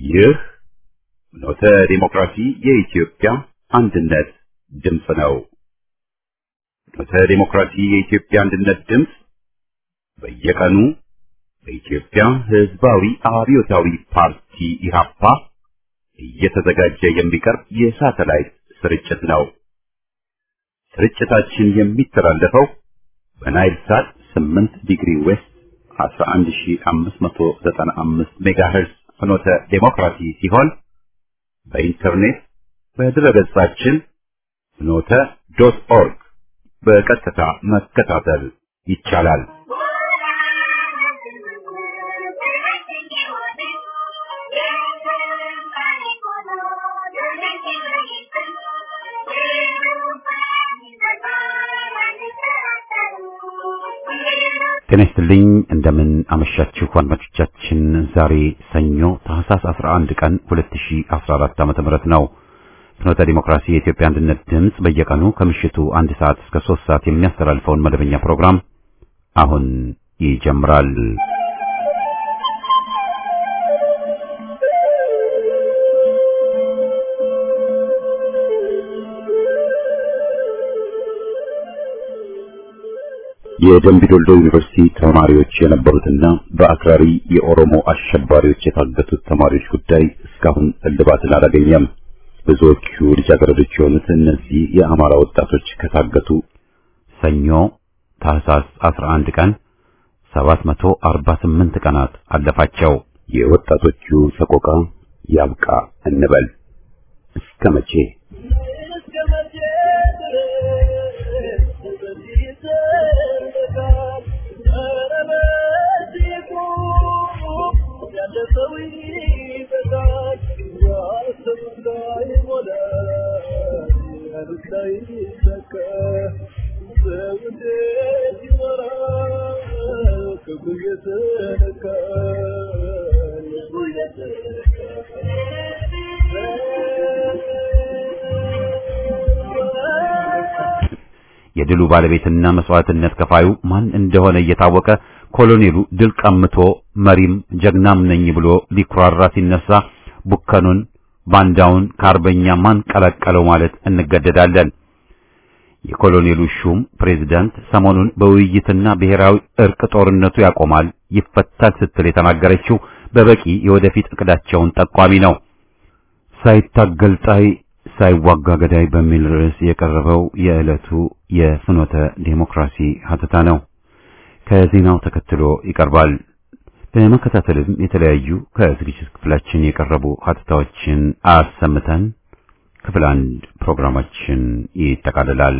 ይህ ኖተ ዲሞክራሲ የኢትዮጵያ አንድነት ድምፅ ነው። ኖተ ዲሞክራሲ የኢትዮጵያ አንድነት ድምፅ በየቀኑ በኢትዮጵያ ሕዝባዊ አብዮታዊ ፓርቲ ኢህአፓ እየተዘጋጀ የሚቀርብ የሳተላይት ስርጭት ነው። ስርጭታችን የሚተላለፈው በናይል ሳት 8 ዲግሪ ዌስት 11595 ሜጋሄርዝ ፍኖተ ዴሞክራሲ ሲሆን በኢንተርኔት በድረገጻችን ፍኖተ ዶት ኦርግ በቀጥታ መከታተል ይቻላል። ጤና ይስጥልኝ እንደምን አመሻችሁ አድማጮቻችን። ዛሬ ሰኞ ታህሳስ 11 ቀን 2014 ዓ.ም ነው። ፍኖተ ዲሞክራሲ የኢትዮጵያ አንድነት ድምፅ በየቀኑ ከምሽቱ አንድ ሰዓት እስከ 3 ሰዓት የሚያስተላልፈውን መደበኛ ፕሮግራም አሁን ይጀምራል። የደምቢ ዶልዶ ዩኒቨርሲቲ ተማሪዎች የነበሩትና በአክራሪ የኦሮሞ አሸባሪዎች የታገቱት ተማሪዎች ጉዳይ እስካሁን እልባትን አላገኘም። ብዙዎቹ ልጃገረዶች የሆኑት እነዚህ የአማራ ወጣቶች ከታገቱ ሰኞ ታህሳስ 11 ቀን 748 ቀናት አለፋቸው። የወጣቶቹ ሰቆቃ ያብቃ እንበል እስከ መቼ? የድሉ ባለቤትና መስዋዕትነት ከፋዩ ማን እንደሆነ እየታወቀ ኮሎኔሉ ድል ቀምቶ መሪም ጀግናም ነኝ ብሎ ሊኩራራ ሲነሳ ቡከኑን ባንዳውን ከአርበኛ ማን ቀላቀለው ማለት እንገደዳለን። የኮሎኔሉ ሹም ፕሬዝዳንት ሰሞኑን በውይይትና ብሔራዊ እርቅ ጦርነቱ ያቆማል፣ ይፈታል ስትል የተናገረችው በበቂ የወደፊት እቅዳቸውን ጠቋሚ ነው። ሳይታገል ጣይ ሳይዋጋ ገዳይ በሚል ርዕስ የቀረበው የዕለቱ የፍኖተ ዴሞክራሲ ሀተታ ነው። ከዜናው ተከትሎ ይቀርባል። በመከታተልም የተለያዩ ከዝግጅት ክፍላችን የቀረቡ ሀተታዎችን አሰምተን ክፍል አንድ ፕሮግራማችን ይጠቃልላል።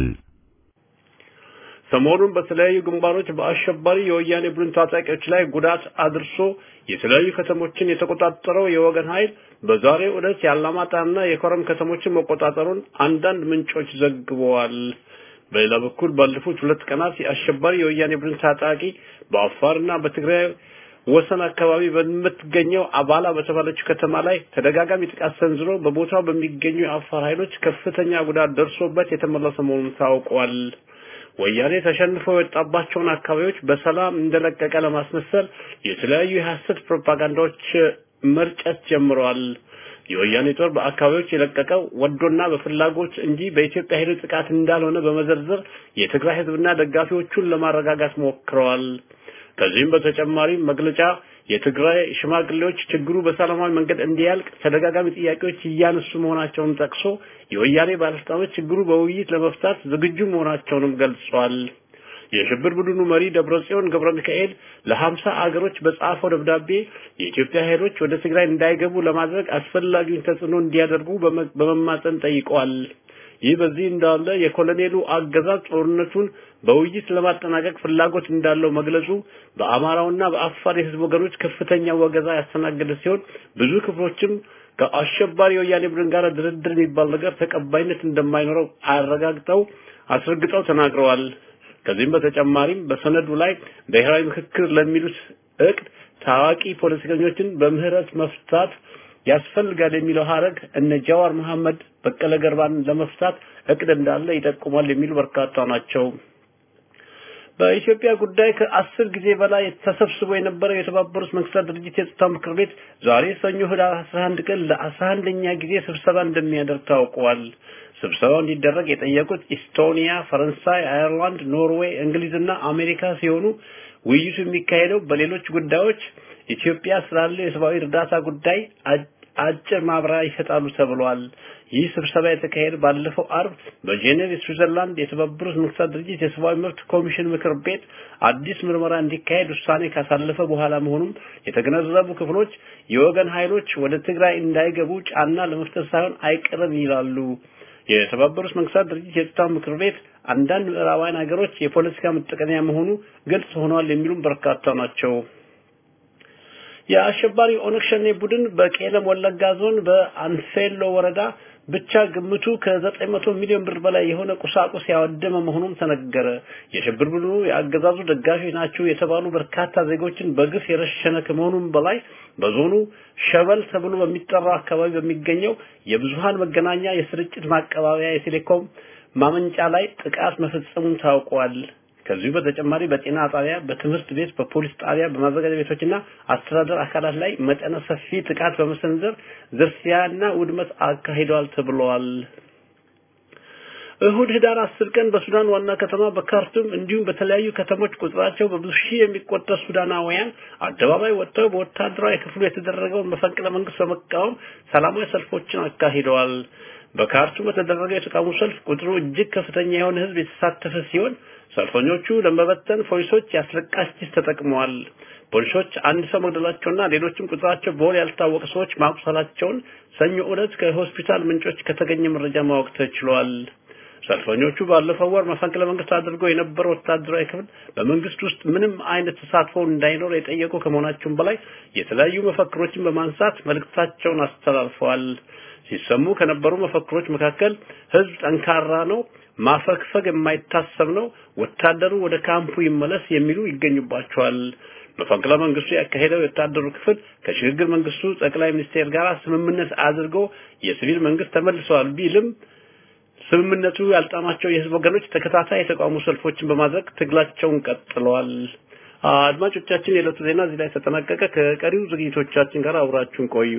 ሰሞኑን በተለያዩ ግንባሮች በአሸባሪ የወያኔ ቡድን ታጣቂዎች ላይ ጉዳት አድርሶ የተለያዩ ከተሞችን የተቆጣጠረው የወገን ኃይል በዛሬው ዕለት የአላማጣና የኮረም ከተሞችን መቆጣጠሩን አንዳንድ ምንጮች ዘግበዋል። በሌላ በኩል ባለፉት ሁለት ቀናት የአሸባሪ የወያኔ ቡድን ታጣቂ በአፋርና በትግራይ ወሰን አካባቢ በምትገኘው አባላ በተባለችው ከተማ ላይ ተደጋጋሚ ጥቃት ሰንዝሮ በቦታው በሚገኙ የአፋር ኃይሎች ከፍተኛ ጉዳት ደርሶበት የተመለሰ መሆኑን ታውቋል። ወያኔ ተሸንፈው የወጣባቸውን አካባቢዎች በሰላም እንደለቀቀ ለማስመሰል የተለያዩ የሐሰት ፕሮፓጋንዳዎች መርጨት ጀምረዋል። የወያኔ ጦር በአካባቢዎች የለቀቀው ወዶና በፍላጎት እንጂ በኢትዮጵያ ኃይሎች ጥቃት እንዳልሆነ በመዘርዘር የትግራይ ሕዝብና ደጋፊዎቹን ለማረጋጋት ሞክረዋል። ከዚህም በተጨማሪ መግለጫ የትግራይ ሽማግሌዎች ችግሩ በሰላማዊ መንገድ እንዲያልቅ ተደጋጋሚ ጥያቄዎች እያነሱ መሆናቸውን ጠቅሶ የወያኔ ባለስልጣኖች ችግሩ በውይይት ለመፍታት ዝግጁ መሆናቸውንም ገልጿል። የሽብር ቡድኑ መሪ ደብረጽዮን ገብረ ሚካኤል ለሀምሳ አገሮች በጻፈው ደብዳቤ የኢትዮጵያ ኃይሎች ወደ ትግራይ እንዳይገቡ ለማድረግ አስፈላጊውን ተጽዕኖ እንዲያደርጉ በመማጸን ጠይቀዋል። ይህ በዚህ እንዳለ የኮሎኔሉ አገዛዝ ጦርነቱን በውይይት ለማጠናቀቅ ፍላጎት እንዳለው መግለጹ በአማራውና በአፋር የህዝብ ወገኖች ከፍተኛ ወገዛ ያስተናገደ ሲሆን ብዙ ክፍሎችም ከአሸባሪ የወያኔ ቡድን ጋር ድርድር የሚባል ነገር ተቀባይነት እንደማይኖረው አረጋግጠው አስረግጠው ተናግረዋል። ከዚህም በተጨማሪም በሰነዱ ላይ ብሔራዊ ምክክር ለሚሉት እቅድ ታዋቂ ፖለቲከኞችን በምህረት መፍታት ያስፈልጋል የሚለው ሀረግ እነ ጃዋር መሐመድ፣ በቀለ ገርባን ለመፍታት እቅድ እንዳለ ይጠቁማል የሚሉ በርካታ ናቸው። በኢትዮጵያ ጉዳይ ከአስር ጊዜ በላይ ተሰብስቦ የነበረው የተባበሩት መንግስታት ድርጅት የጸጥታ ምክር ቤት ዛሬ ሰኞ ህዳር 11 ቀን ለ11ኛ ጊዜ ስብሰባ እንደሚያደርግ ታውቋል። ስብሰባው እንዲደረግ የጠየቁት ኢስቶኒያ፣ ፈረንሳይ፣ አየርላንድ፣ ኖርዌይ፣ እንግሊዝና አሜሪካ ሲሆኑ ውይይቱ የሚካሄደው በሌሎች ጉዳዮች ኢትዮጵያ ስላለው የሰብአዊ እርዳታ ጉዳይ አጭር ማብራሪያ ይሰጣሉ ተብሏል። ይህ ስብሰባ የተካሄደ ባለፈው አርብ በጄኔቭ ስዊዘርላንድ የተባበሩት መንግስታት ድርጅት የሰብአዊ መብት ኮሚሽን ምክር ቤት አዲስ ምርመራ እንዲካሄድ ውሳኔ ካሳለፈ በኋላ መሆኑን የተገነዘቡ ክፍሎች የወገን ኃይሎች ወደ ትግራይ እንዳይገቡ ጫና ለመፍጠር ሳይሆን አይቀርም ይላሉ። የተባበሩት መንግስታት ድርጅት የጸጥታው ምክር ቤት አንዳንድ ምዕራባውያን ሀገሮች የፖለቲካ መጠቀሚያ መሆኑ ግልጽ ሆኗል የሚሉም በርካታ ናቸው። የአሸባሪ ኦነግ ሸኔ ቡድን በቄለም ወለጋ ዞን በአንፌሎ ወረዳ ብቻ ግምቱ ከ900 ሚሊዮን ብር በላይ የሆነ ቁሳቁስ ያወደመ መሆኑም ተነገረ። የሽብር ቡድኑ የአገዛዙ ደጋፊዎች ናቸው የተባሉ በርካታ ዜጎችን በግፍ የረሸነ ከመሆኑም በላይ በዞኑ ሸበል ተብሎ በሚጠራው አካባቢ በሚገኘው የብዙሃን መገናኛ የስርጭት ማቀባበያ የቴሌኮም ማመንጫ ላይ ጥቃት መፈጸሙን ታውቋል። ከዚሁ በተጨማሪ በጤና ጣቢያ፣ በትምህርት ቤት፣ በፖሊስ ጣቢያ፣ በማዘጋጃ ቤቶችና አስተዳደር አካላት ላይ መጠነ ሰፊ ጥቃት በመሰንዘር ዝርፊያና ውድመት አካሂደዋል ተብለዋል። እሁድ ህዳር አስር ቀን በሱዳን ዋና ከተማ በካርቱም እንዲሁም በተለያዩ ከተሞች ቁጥራቸው በብዙ ሺህ የሚቆጠር ሱዳናውያን አደባባይ ወጥተው በወታደራዊ ክፍሉ የተደረገውን መፈንቅለ መንግስት በመቃወም ሰላማዊ ሰልፎችን አካሂደዋል። በካርቱም በተደረገው የተቃውሞ ሰልፍ ቁጥሩ እጅግ ከፍተኛ የሆነ ህዝብ የተሳተፈ ሲሆን ሰልፈኞቹ ለመበተን ፖሊሶች ያስለቃሽ ጭስ ተጠቅመዋል። ፖሊሶች አንድ ሰው መግደላቸውና ሌሎችም ቁጥራቸው በውል ያልታወቀ ሰዎች ማቁሰላቸውን ሰኞ ዕለት ከሆስፒታል ምንጮች ከተገኘ መረጃ ማወቅ ተችሏል። ሰልፈኞቹ ባለፈው ወር መፈንቅለ መንግስት አድርጎ የነበረው ወታደራዊ ክፍል በመንግስት ውስጥ ምንም አይነት ተሳትፎ እንዳይኖር የጠየቁ ከመሆናቸውም በላይ የተለያዩ መፈክሮችን በማንሳት መልእክታቸውን አስተላልፈዋል። ሲሰሙ ከነበሩ መፈክሮች መካከል ህዝብ ጠንካራ ነው፣ ማፈግፈግ የማይታሰብ ነው፣ ወታደሩ ወደ ካምፑ ይመለስ የሚሉ ይገኙባቸዋል። መፈንቅለ መንግስቱ ያካሄደው የወታደሩ ክፍል ከሽግግር መንግስቱ ጠቅላይ ሚኒስቴር ጋር ስምምነት አድርጎ የሲቪል መንግስት ተመልሰዋል ቢልም ስምምነቱ ያልጣማቸው የህዝብ ወገኖች ተከታታይ የተቃውሞ ሰልፎችን በማድረግ ትግላቸውን ቀጥለዋል። አድማጮቻችን፣ የዕለቱ ዜና እዚህ ላይ ተጠናቀቀ። ከቀሪው ዝግጅቶቻችን ጋር አብራችሁን ቆዩ።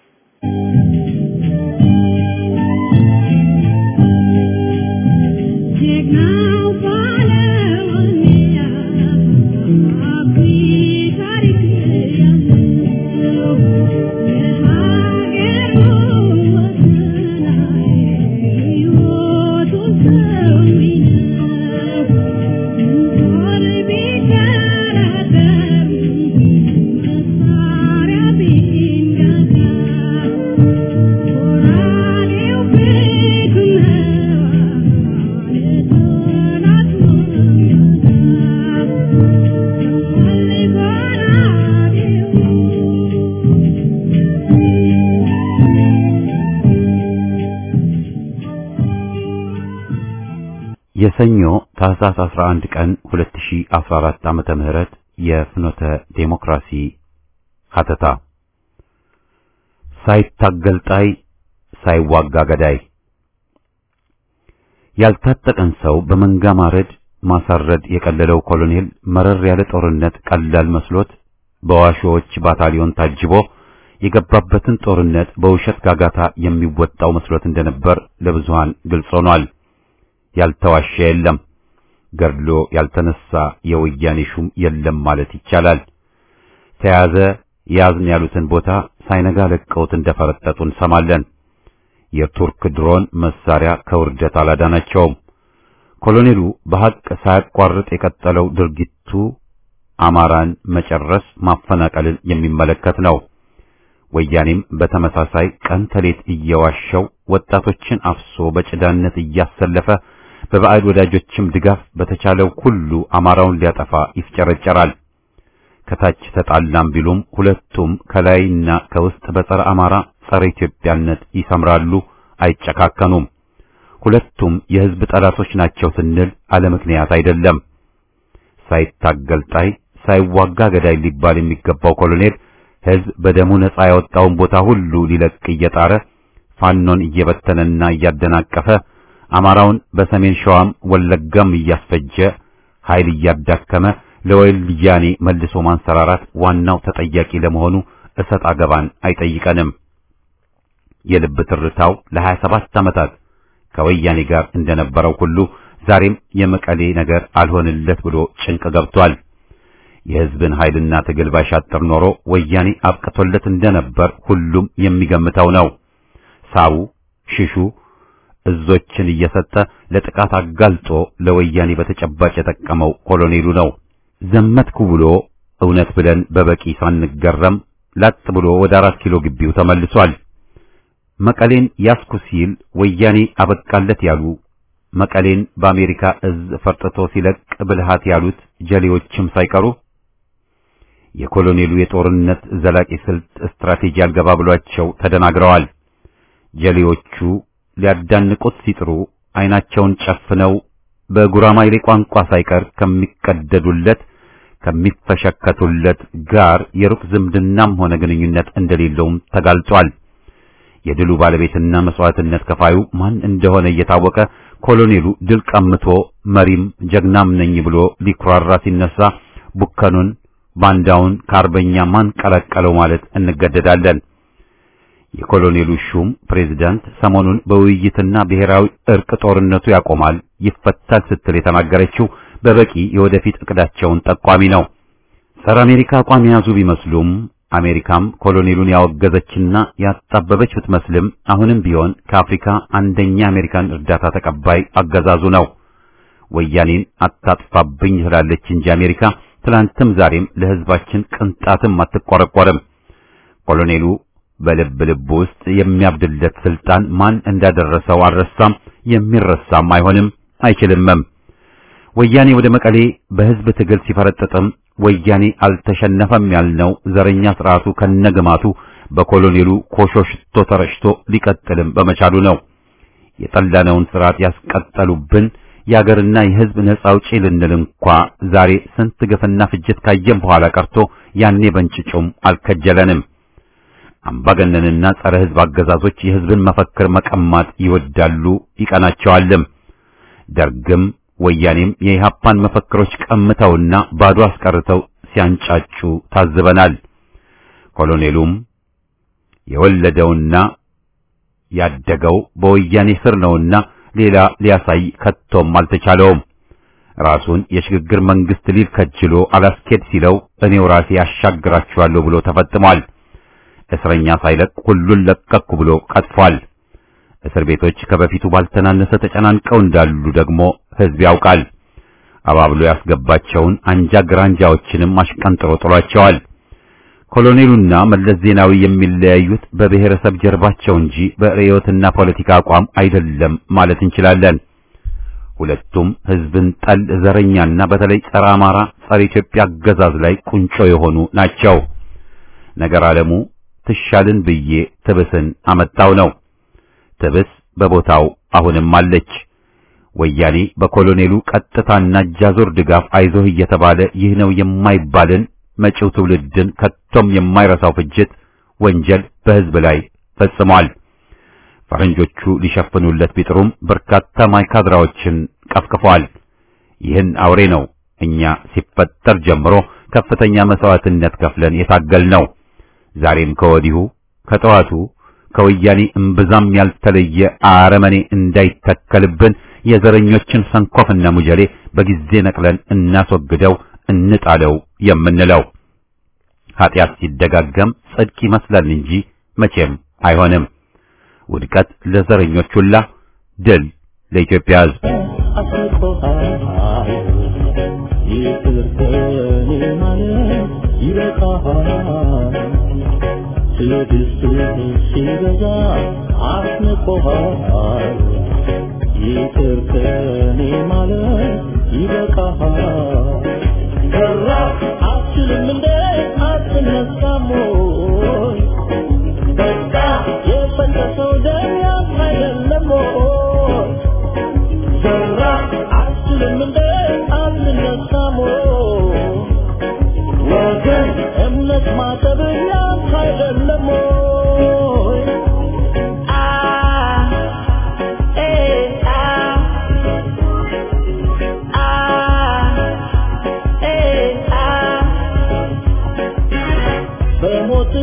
የሰኞ ታህሳስ 11 ቀን 2014 ዓመተ ምህረት የፍኖተ ዴሞክራሲ ሀተታ ሳይታገል ጣይ ሳይዋጋ ገዳይ ያልታጠቀን ሰው በመንጋ ማረድ ማሳረድ የቀለለው ኮሎኔል መረር ያለ ጦርነት ቀላል መስሎት በዋሾዎች ባታሊዮን ታጅቦ የገባበትን ጦርነት በውሸት ጋጋታ የሚወጣው መስሎት እንደነበር ለብዙሃን ግልጽ ሆኗል። ያልተዋሸ የለም፣ ገድሎ ያልተነሳ የወያኔ ሹም የለም ማለት ይቻላል። ተያዘ ያዝን ያሉትን ቦታ ሳይነጋ ለቀውት እንደፈረጠጡ እንሰማለን። የቱርክ ድሮን መሳሪያ ከውርደት አላዳናቸውም። ኮሎኔሉ በሐቅ ሳያቋርጥ የቀጠለው ድርጊቱ አማራን መጨረስ፣ ማፈናቀልን የሚመለከት ነው። ወያኔም በተመሳሳይ ቀን ተሌት እየዋሸው ወጣቶችን አፍሶ በጭዳነት እያሰለፈ በባዕድ ወዳጆችም ድጋፍ በተቻለው ሁሉ አማራውን ሊያጠፋ ይፍጨረጨራል። ከታች ተጣላም ቢሉም ሁለቱም ከላይና ከውስጥ በጸረ አማራ ጸረ ኢትዮጵያነት ይሰምራሉ፣ አይጨካከኑም። ሁለቱም የሕዝብ ጠላቶች ናቸው ስንል አለ ምክንያት አይደለም። ሳይታገል ጣይ ሳይዋጋ ገዳይ ሊባል የሚገባው ኮሎኔል ሕዝብ በደሙ ነጻ ያወጣውን ቦታ ሁሉ ሊለቅ እየጣረ ፋኖን እየበተነና እያደናቀፈ አማራውን በሰሜን ሸዋም ወለጋም እያስፈጀ ኃይል እያዳከመ ለወያኔ መልሶ ማንሰራራት ዋናው ተጠያቂ ለመሆኑ እሰጥ አገባን አይጠይቀንም። የልብ ትርታው ለ27 ዓመታት ከወያኔ ጋር እንደነበረው ሁሉ ዛሬም የመቀሌ ነገር አልሆንለት ብሎ ጭንቅ ገብቷል። የሕዝብን ኃይልና ትግል ባሻጥር ኖሮ ወያኔ አብቅቶለት እንደነበር ሁሉም የሚገምተው ነው። ሳቡ ሽሹ እዞችን እየሰጠ ለጥቃት አጋልጦ ለወያኔ በተጨባጭ የጠቀመው ኮሎኔሉ ነው። ዘመትኩ ብሎ እውነት ብለን በበቂ ሳንገረም ላጥ ብሎ ወደ አራት ኪሎ ግቢው ተመልሷል። መቀሌን ያስኩ ሲል ወያኔ አበቃለት ያሉ መቀሌን በአሜሪካ እዝ ፈርጥቶ ሲለቅ ብልሃት ያሉት ጀሌዎችም ሳይቀሩ የኮሎኔሉ የጦርነት ዘላቂ ስልት ስትራቴጂ አልገባ ብሏቸው ተደናግረዋል። ጀሌዎቹ ሊያዳንቁት ሲጥሩ ዓይናቸውን ጨፍነው በጉራማይሌ ቋንቋ ሳይቀር ከሚቀደዱለት ከሚፈሸከቱለት ጋር የሩቅ ዝምድናም ሆነ ግንኙነት እንደሌለውም ተጋልጧል። የድሉ ባለቤትና መስዋዕትነት ከፋዩ ማን እንደሆነ እየታወቀ ኮሎኔሉ ድል ቀምቶ መሪም ጀግናም ነኝ ብሎ ሊኩራራ ሲነሳ ቡከኑን ባንዳውን ከአርበኛ ማን ቀለቀለው ማለት እንገደዳለን። የኮሎኔሉ ሹም ፕሬዝዳንት ሰሞኑን በውይይትና ብሔራዊ እርቅ ጦርነቱ ያቆማል፣ ይፈታል ስትል የተናገረችው በበቂ የወደፊት እቅዳቸውን ጠቋሚ ነው። ጸረ አሜሪካ አቋም የያዙ ቢመስሉም አሜሪካም ኮሎኔሉን ያወገዘችና ያጣበበች ብትመስልም አሁንም ቢሆን ከአፍሪካ አንደኛ አሜሪካን እርዳታ ተቀባይ አገዛዙ ነው። ወያኔን አታጥፋብኝ ትላለች እንጂ አሜሪካ ትላንትም ዛሬም ለሕዝባችን ቅንጣትም አትቆረቆርም። ኮሎኔሉ በልብ ልብ ውስጥ የሚያብድለት ስልጣን ማን እንዳደረሰው አልረሳም፣ የሚረሳም አይሆንም አይችልምም። ወያኔ ወደ መቀሌ በሕዝብ ትግል ሲፈረጥጥም ወያኔ አልተሸነፈም ያልነው ዘረኛ ስርዓቱ ከነግማቱ በኮሎኔሉ ኮሾ ሽቶ ተረጭቶ ሊቀጥልም በመቻሉ ነው። የጠላነውን ስርዓት ያስቀጠሉብን የአገርና የሕዝብ ነጻ አውጪ ልንል እንኳ ዛሬ ስንት ግፍና ፍጅት ካየም በኋላ ቀርቶ ያኔ በእንጭጩም አልከጀለንም። አምባገነንና ጸረ ሕዝብ አገዛዞች የሕዝብን መፈክር መቀማት ይወዳሉ ይቀናቸዋልም። ደርግም ወያኔም የኢህአፓን መፈክሮች ቀምተውና ባዶ አስቀርተው ሲያንጫጩ ታዝበናል። ኮሎኔሉም የወለደውና ያደገው በወያኔ ስር ነውና ሌላ ሊያሳይ ከቶም አልተቻለውም። ራሱን የሽግግር መንግስት ሊል ከጅሎ አላስኬድ ሲለው እኔው ራሴ ያሻግራችኋለሁ ብሎ ተፈጥሟል። እስረኛ ሳይለቅ ሁሉን ለቀቅኩ ብሎ ቀጥፏል። እስር ቤቶች ከበፊቱ ባልተናነሰ ተጨናንቀው እንዳሉ ደግሞ ሕዝብ ያውቃል። አባብሎ ያስገባቸውን አንጃ ግራንጃዎችንም አሽቀንጥሮ ጥሏቸዋል። ኮሎኔሉና መለስ ዜናዊ የሚለያዩት በብሔረሰብ ጀርባቸው እንጂ በርዕዮትና ፖለቲካ አቋም አይደለም ማለት እንችላለን። ሁለቱም ሕዝብን ጠል ዘረኛና በተለይ ጸረ አማራ፣ ጸረ ኢትዮጵያ አገዛዝ ላይ ቁንጮ የሆኑ ናቸው። ነገር ዓለሙ ትሻልን ብዬ ትብስን አመጣው ነው። ትብስ በቦታው አሁንም አለች። ወያኔ በኮሎኔሉ ቀጥታና እጃዞር ድጋፍ አይዞህ እየተባለ ይህ ነው የማይባልን መጪው ትውልድን ከቶም የማይረሳው ፍጅት ወንጀል በሕዝብ ላይ ፈጽሟል። ፈረንጆቹ ሊሸፍኑለት ቢጥሩም በርካታ ማይካድራዎችን ቀፍቅፏል። ይህን አውሬ ነው እኛ ሲፈጠር ጀምሮ ከፍተኛ መስዋዕትነት ከፍለን የታገልነው። ዛሬም ከወዲሁ ከጠዋቱ ከወያኔ እምብዛም ያልተለየ አረመኔ እንዳይተከልብን የዘረኞችን ሰንኮፍና ሙጀሌ በጊዜ ነቅለን እናስወግደው እንጣለው የምንለው ኃጢአት ሲደጋገም ጽድቅ ይመስላል እንጂ መቼም አይሆንም። ውድቀት ለዘረኞች ሁላ፣ ድል ለኢትዮጵያ ሕዝብ። ሲበዛ አስንቆሃል ይቅር ከኔ ማለት ይበቃሃል። ሰራ አትችልም እንደ አትነሳም ወይ? በቃ የፈለሰው ደም ያንተ አይደለም ወይ? ሰራ አትችልም እንደ አትነሳም ወይ? ወገን እምነት ማጠብ ያንተ አይደለም ወይ? አ ኤ አ አ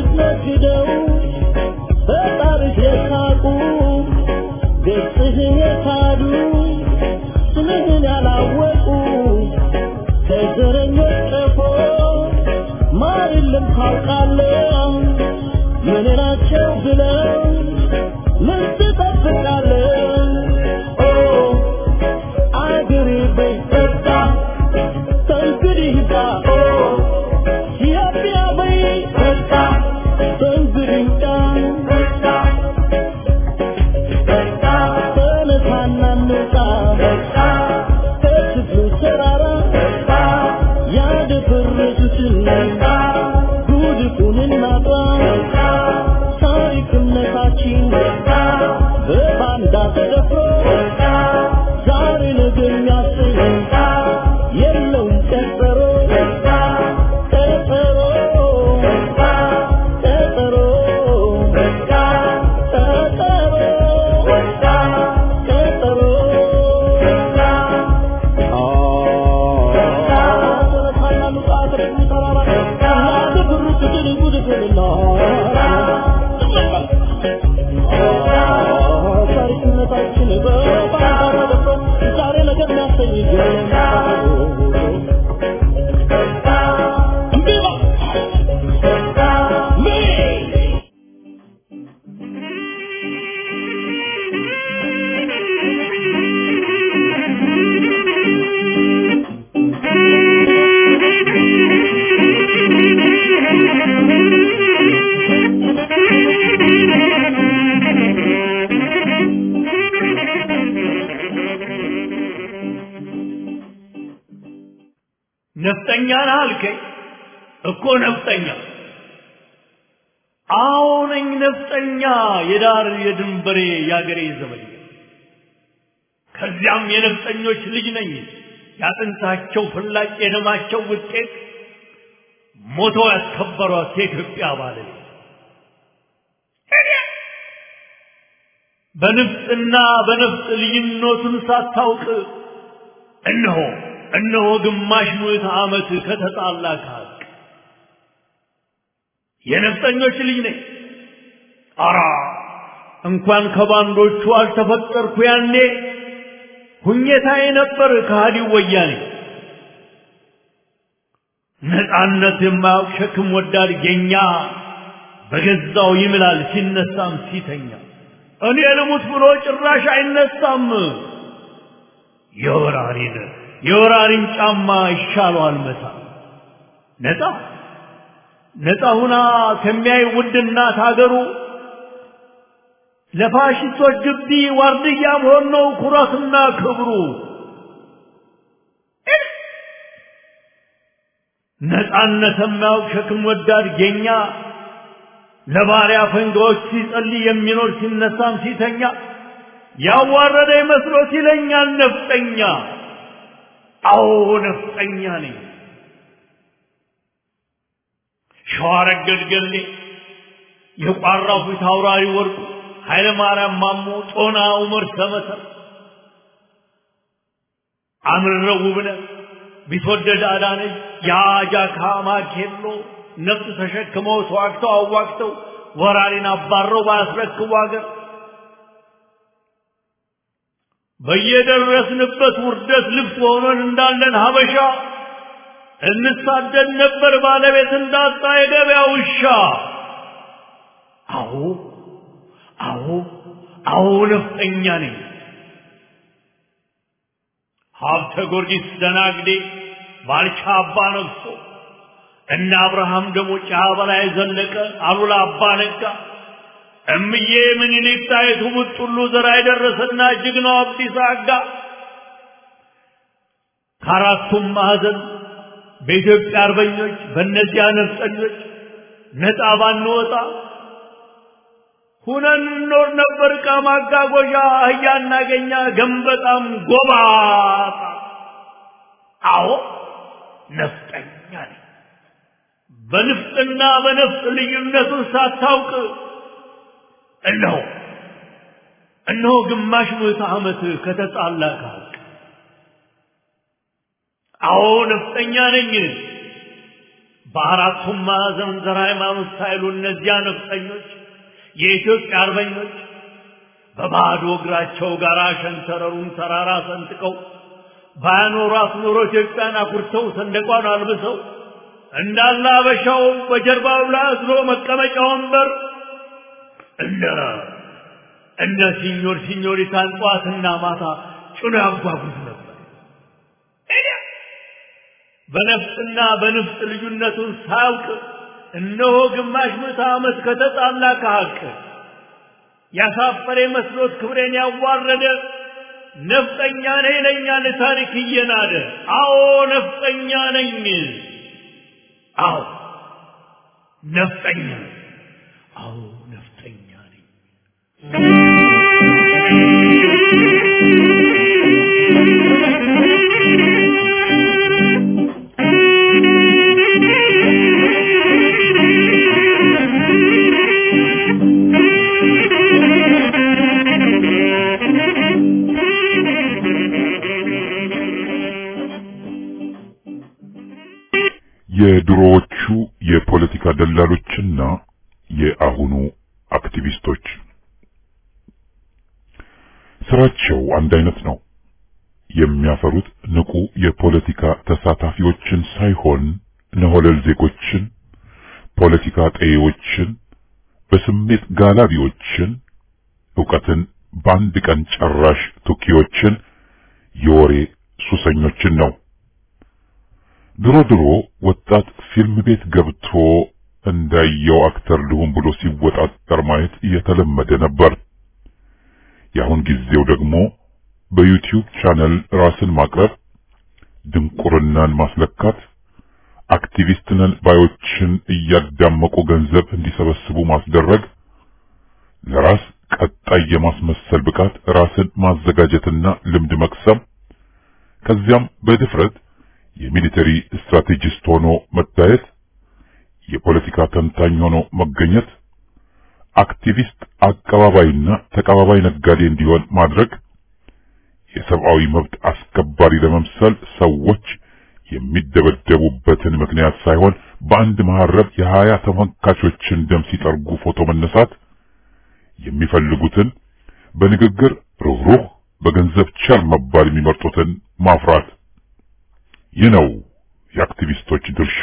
ስትነግደው በጣርሽ የሳቁ ገጽህን የካዱ ስምህን ያላወቁ ከዘረኞች ቀፎ ማር የለም ታውቃለህ ምን ናቸው ብለው ምን ትጠብቃለህ ኦ አገሬ በይ በቃ ከእንግዲህ ጋ ኦ ኢትዮጵያ በይ በቃ ከእንግዲህ ጋ በቃ በቃ ተነሳና እንውጣ በቃ ከክፍሉ ተራራ በቃ ያደፈረሱትን በቃ ጉድፉን እናጥራ በቃ ታሪክነታችን በቃ በባንዳ ተደፍሮ በቃ ዛሬ ነገ የሚያሰኝ በቃ የለውም ቀጠሮ በቃ ቀጠሮ በቃ ቀጠሮ በቃ ቀጠሮ በቃ ቀጠሮ በቃ ነፍጠኛ ነህ አልከኝ እኮ ነፍጠኛ አዎ ነኝ ነፍጠኛ የዳር የድንበሬ የአገሬ ዘመድ ከዚያም የነፍጠኞች ልጅ ነኝ ያጥንታቸው ፍላጭ የደማቸው ውጤት ሞተው ያስከበሯት የኢትዮጵያ ባለቤት በንፍጥና በነፍጥ ልዩነቱን ሳታውቅ እነሆ እነሆ ግማሽ ምዕተ ዓመት ከተጣላ ከሀቅ የነፍጠኞች ልጅ ነኝ። አራ እንኳን ከባንዶቹ አልተፈጠርኩ ያኔ ሁኘታዬ ነበር ከሃዲው ወያኔ። ነፃነት የማያውቅ ሸክም ወዳድ ጌኛ በገዛው ይምላል ሲነሳም ሲተኛ እኔ ልሙት ብሎ ጭራሽ አይነሳም። የወራሪን የወራሪን ጫማ ይሻለዋል መታ ነፃ ነፃ ሁና ከሚያይ ውድ እናት ሀገሩ ለፋሽስቶች ግቢ ዋርድያ መሆን ነው ኩራትና ክብሩ። ነፃነት የማያውቅ ሸክም ወዳድ ጌኛ ለባሪያ ፈንጋዎች ሲጸልይ የሚኖር ሲነሳም ሲተኛ ያዋረደ መስሎት ይለኛል ነፍጠኛ። አዎ ነፍጠኛ ነኝ። ሸዋረገድ ገሌ የቋራው ፊት አውራሪ ወርቁ ኃይለ ማርያም ማሞ ጦና ዑመር ሰመሰር አምረው ውብነህ ቢትወደድ አዳነች የአጃካ ማኬሎ ነፍጥ ተሸክመው ተዋግተው አዋግተው ወራሪን አባረው ባያስረክቡ አገር በየደረስንበት ውርደት ልብስ ሆነን እንዳለን ሀበሻ እንሳደድ ነበር ባለቤት እንዳጣ የገበያ ውሻ። አዎ አዎ አዎ ነፍጠኛ ነኝ። ሀብተ ጊዮርጊስ ደናግዴ ባልቻ አባ ነግሶ እነ አብርሃም ደሞ ጫ በላይ ዘለቀ አሉላ አባ ነጋ እምዬ ምኒልክ ጣይቱ ቡጥሉ ዘራ የደረሰና ጀግናው አብዲሳ አጋ ከአራቱም ማዕዘን በኢትዮጵያ አርበኞች በእነዚያ ነፍጠኞች ነፃ ባንወጣ ሁነን እንኖር ነበር። ዕቃ ማጓጓዣ አህያ እናገኛ ገንበጣም ጎባጣ። አዎ ነፍጠኛ ነኝ። በንፍጥና በነፍጥ ልዩነቱን ሳታውቅ እነሆ እነሆ ግማሽ ምዕተ ዓመት ከተጣላ ከሀቅ አዎ ነፍጠኛ ነኝ። በአራቱም ማዕዘን ዘር ሃይማኖት ሳይሉ እነዚያ ነፍጠኞች የኢትዮጵያ አርበኞች በባዶ እግራቸው ጋር ሸንተረሩን ተራራ ሰንጥቀው ባያኖሯት ኖሮ ኢትዮጵያን አኩርተው ሰንደቋን አልብሰው እንዳለ አበሻው በጀርባው ላይ አዝሎ መቀመጫ ወንበር እነ እነ ሲኞር ሲኞሪታን ጠዋትና ማታ ጭኖ ያጓጉዝ ነበር። በነፍጥና በንፍጥ ልዩነቱን ሳያውቅ እነሆ ግማሽ ምዕተ ዓመት ከተጣላ ከሐቅ ያሳፈረ መስሎት ክብሬን ያዋረደ ነፍጠኛ ነኝ ይለኛል ታሪክ እየናደ። አዎ ነፍጠኛ ነኝ። አዎ ነፍጠኛ ነኝ። አዎ ነፍጠኛ ነኝ። የድሮዎቹ የፖለቲካ ደላሎችና የአሁኑ አክቲቪስቶች ስራቸው አንድ አይነት ነው። የሚያፈሩት ንቁ የፖለቲካ ተሳታፊዎችን ሳይሆን ነሆለል ዜጎችን፣ ፖለቲካ ጠዬዎችን፣ በስሜት ጋላቢዎችን፣ ዕውቀትን በአንድ ቀን ጨራሽ ቱኪዎችን፣ የወሬ ሱሰኞችን ነው። ድሮ ድሮ ወጣት ፊልም ቤት ገብቶ እንዳየው አክተር ልሁን ብሎ ሲወጣጠር ማየት እየተለመደ ነበር። የአሁን ጊዜው ደግሞ በዩቲዩብ ቻነል ራስን ማቅረብ፣ ድንቁርናን ማስለካት፣ አክቲቪስት ነን ባዮችን እያዳመቁ ገንዘብ እንዲሰበስቡ ማስደረግ፣ ለራስ ቀጣይ የማስመሰል ብቃት ራስን ማዘጋጀትና ልምድ መቅሰም፣ ከዚያም በድፍረት የሚሊተሪ ስትራቴጂስት ሆኖ መታየት፣ የፖለቲካ ተንታኝ ሆኖ መገኘት፣ አክቲቪስት አቀባባይና ተቀባባይ ነጋዴ እንዲሆን ማድረግ፣ የሰብአዊ መብት አስከባሪ ለመምሰል ሰዎች የሚደበደቡበትን ምክንያት ሳይሆን በአንድ መሐረብ የሀያ ተመልካቾችን ደም ሲጠርጉ ፎቶ መነሳት፣ የሚፈልጉትን በንግግር ሩህሩህ በገንዘብ ቸር መባል የሚመርጡትን ማፍራት ይህ ነው የአክቲቪስቶች ድርሻ።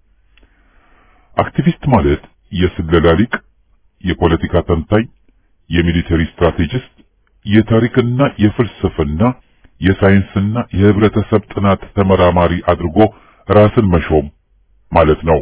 አክቲቪስት ማለት የስለላ ሊቅ፣ የፖለቲካ ተንታኝ፣ የሚሊተሪ ስትራቴጂስት፣ የታሪክና የፍልስፍና የሳይንስና የህብረተሰብ ጥናት ተመራማሪ አድርጎ ራስን መሾም ማለት ነው።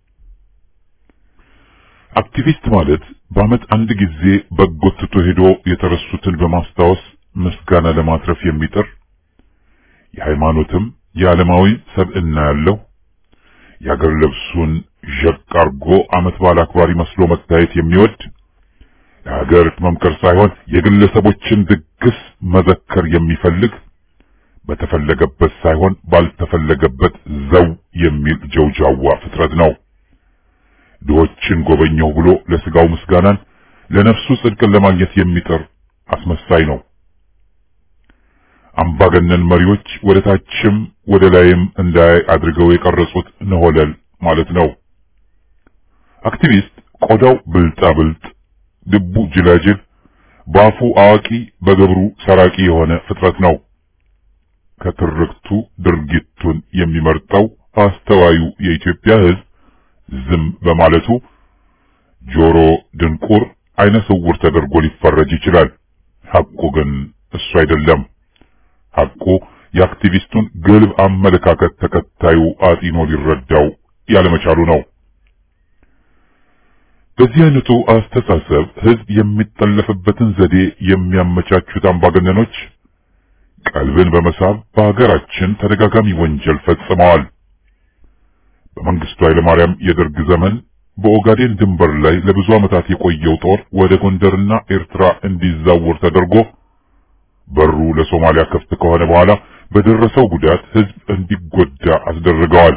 አክቲቪስት ማለት በዓመት አንድ ጊዜ በጎ ትቶ ሄዶ የተረሱትን በማስታወስ ምስጋና ለማትረፍ የሚጥር የሃይማኖትም የዓለማዊ ሰብዕና ያለው የአገር ልብሱን ዠቅ አርጎ ዓመት በዓል አክባሪ መስሎ መታየት የሚወድ ለሀገር መምከር ሳይሆን የግለሰቦችን ድግስ መዘከር የሚፈልግ በተፈለገበት ሳይሆን ባልተፈለገበት ዘው የሚል ጀውጃዋ ፍጥረት ነው። ድሆችን ጎበኘው ብሎ ለስጋው ምስጋናን ለነፍሱ ጽድቅን ለማግኘት የሚጥር አስመሳይ ነው። አምባገነን መሪዎች ወደ ታችም ወደ ላይም እንዳያይ አድርገው የቀረጹት ነሆለል ማለት ነው። አክቲቪስት ቆዳው ብልጣ ብልጥ፣ ልቡ ጅላጅል፣ በአፉ አዋቂ፣ በገብሩ ሰራቂ የሆነ ፍጥረት ነው። ከትርክቱ ድርጊቱን የሚመርጠው አስተዋዩ የኢትዮጵያ ሕዝብ ዝም በማለቱ ጆሮ ድንቁር፣ አይነ ስውር ተደርጎ ሊፈረጅ ይችላል። ሐቁ ግን እሱ አይደለም። ሐቁ የአክቲቪስቱን ግልብ አመለካከት ተከታዩ አጢኖ ሊረዳው ያለመቻሉ ነው። በዚህ አይነቱ አስተሳሰብ ሕዝብ የሚጠለፍበትን ዘዴ የሚያመቻቹት አምባገነኖች ቀልብን በመሳብ በሀገራችን ተደጋጋሚ ወንጀል ፈጽመዋል። በመንግስቱ ኃይለማርያም የደርግ ዘመን በኦጋዴን ድንበር ላይ ለብዙ ዓመታት የቆየው ጦር ወደ ጎንደርና ኤርትራ እንዲዛወር ተደርጎ በሩ ለሶማሊያ ክፍት ከሆነ በኋላ በደረሰው ጉዳት ህዝብ እንዲጎዳ አስደርገዋል።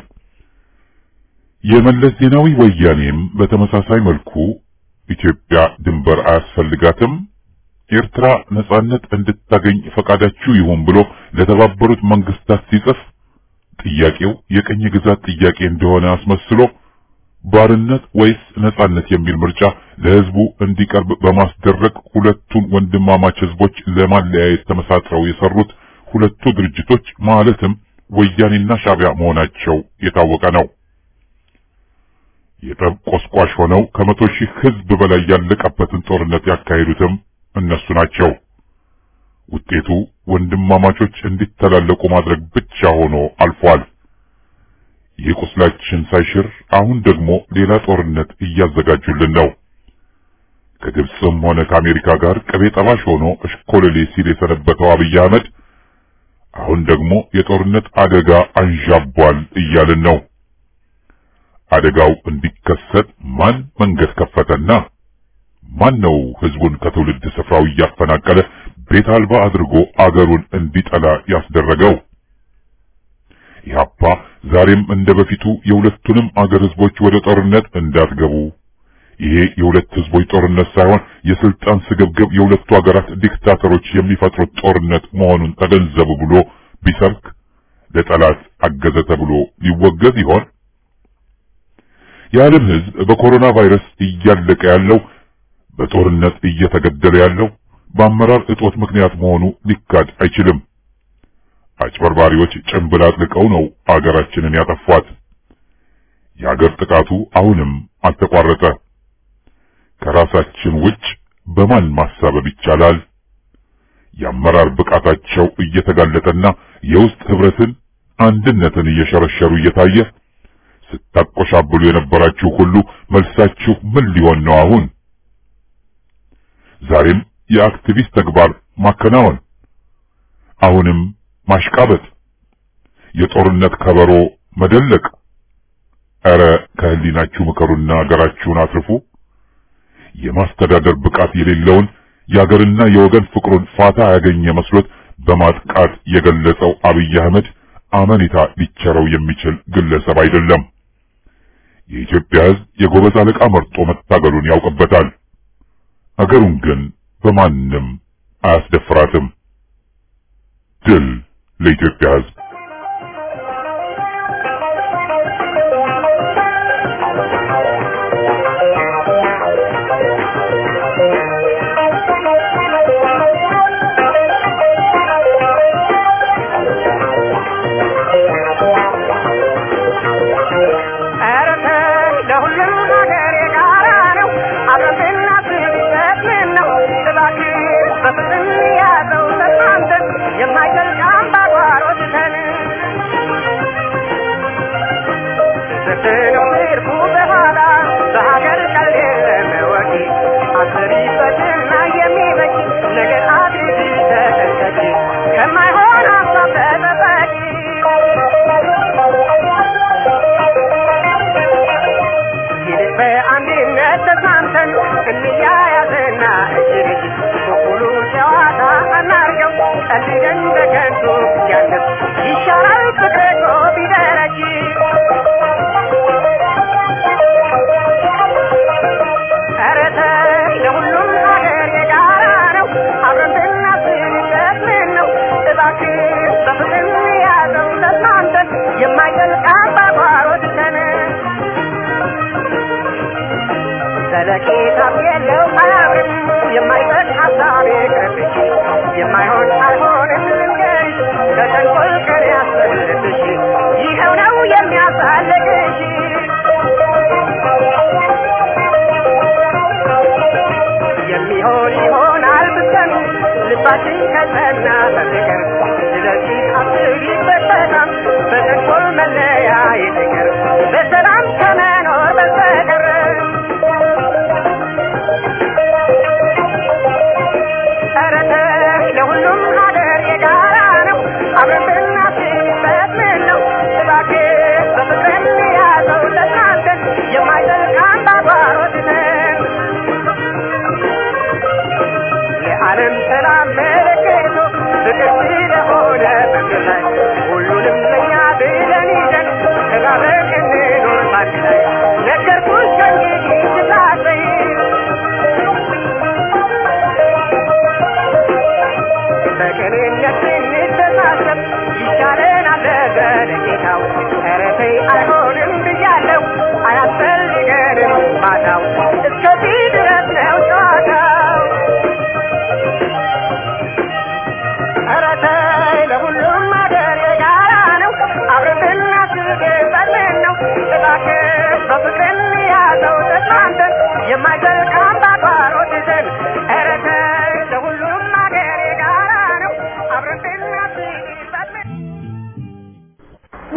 የመለስ ዜናዊ ወያኔም በተመሳሳይ መልኩ ኢትዮጵያ ድንበር አያስፈልጋትም፣ ኤርትራ ነጻነት እንድታገኝ ፈቃዳችሁ ይሁን ብሎ ለተባበሩት መንግስታት ሲጽፍ ጥያቄው የቅኝ ግዛት ጥያቄ እንደሆነ አስመስሎ ባርነት ወይስ ነጻነት የሚል ምርጫ ለህዝቡ እንዲቀርብ በማስደረግ ሁለቱን ወንድማማች ህዝቦች ለማለያየት ተመሳጥረው የሰሩት ሁለቱ ድርጅቶች ማለትም ወያኔና ሻዕቢያ መሆናቸው የታወቀ ነው። የጠብ ቆስቋሽ ሆነው ከመቶ ሺህ ህዝብ በላይ ያለቀበትን ጦርነት ያካሄዱትም እነሱ ናቸው። ውጤቱ ወንድማማቾች እንዲተላለቁ ማድረግ ብቻ ሆኖ አልፏል። ይህ ቁስላችን ሳይሽር አሁን ደግሞ ሌላ ጦርነት እያዘጋጁልን ነው። ከግብፅም ሆነ ከአሜሪካ ጋር ቅቤ ጠባሽ ሆኖ እሽኮለሌ ሲል የሰነበተው አብይ አህመድ አሁን ደግሞ የጦርነት አደጋ አንዣቧል እያልን ነው። አደጋው እንዲከሰት ማን መንገድ ከፈተና? ማን ነው ህዝቡን ከትውልድ ስፍራው እያፈናቀለ ቤት አልባ አድርጎ አገሩን እንዲጠላ ያስደረገው? ኢህአፓ ዛሬም እንደ በፊቱ የሁለቱንም አገር ህዝቦች ወደ ጦርነት እንዳትገቡ፣ ይሄ የሁለት ህዝቦች ጦርነት ሳይሆን የስልጣን ስግብግብ የሁለቱ ሀገራት ዲክታተሮች የሚፈጥሩት ጦርነት መሆኑን ተገንዘቡ ብሎ ቢሰብክ ለጠላት አገዘ ተብሎ ሊወገዝ ይሆን? የዓለም ህዝብ በኮሮና ቫይረስ እያለቀ ያለው በጦርነት እየተገደለ ያለው በአመራር እጦት ምክንያት መሆኑ ሊካድ አይችልም። አጭበርባሪዎች ጭንብል አጥልቀው ነው አገራችንን ያጠፏት። የአገር ጥቃቱ አሁንም አልተቋረጠ። ከራሳችን ውጭ በማን ማሳበብ ይቻላል? የአመራር ብቃታቸው እየተጋለጠና የውስጥ ህብረትን፣ አንድነትን እየሸረሸሩ እየታየ ስታቆሻብሉ የነበራችሁ ሁሉ መልሳችሁ ምን ሊሆን ነው አሁን? ዛሬም የአክቲቪስት ተግባር ማከናወን፣ አሁንም ማሽቃበጥ፣ የጦርነት ከበሮ መደለቅ። ኧረ ከህሊናችሁ ምከሩና አገራችሁን አትርፉ። የማስተዳደር ብቃት የሌለውን የአገርና የወገን ፍቅሩን ፋታ ያገኘ መስሎት በማጥቃት የገለጸው አብይ አህመድ አመኔታ ሊቸረው የሚችል ግለሰብ አይደለም። የኢትዮጵያ ሕዝብ የጎበዝ አለቃ መርጦ መታገሉን ያውቅበታል። አገሩን ግን በማንም አያስደፍራትም። ድል ለኢትዮጵያ ሕዝብ! ለሁሉም ሀገር የጋራ ነው። አብረን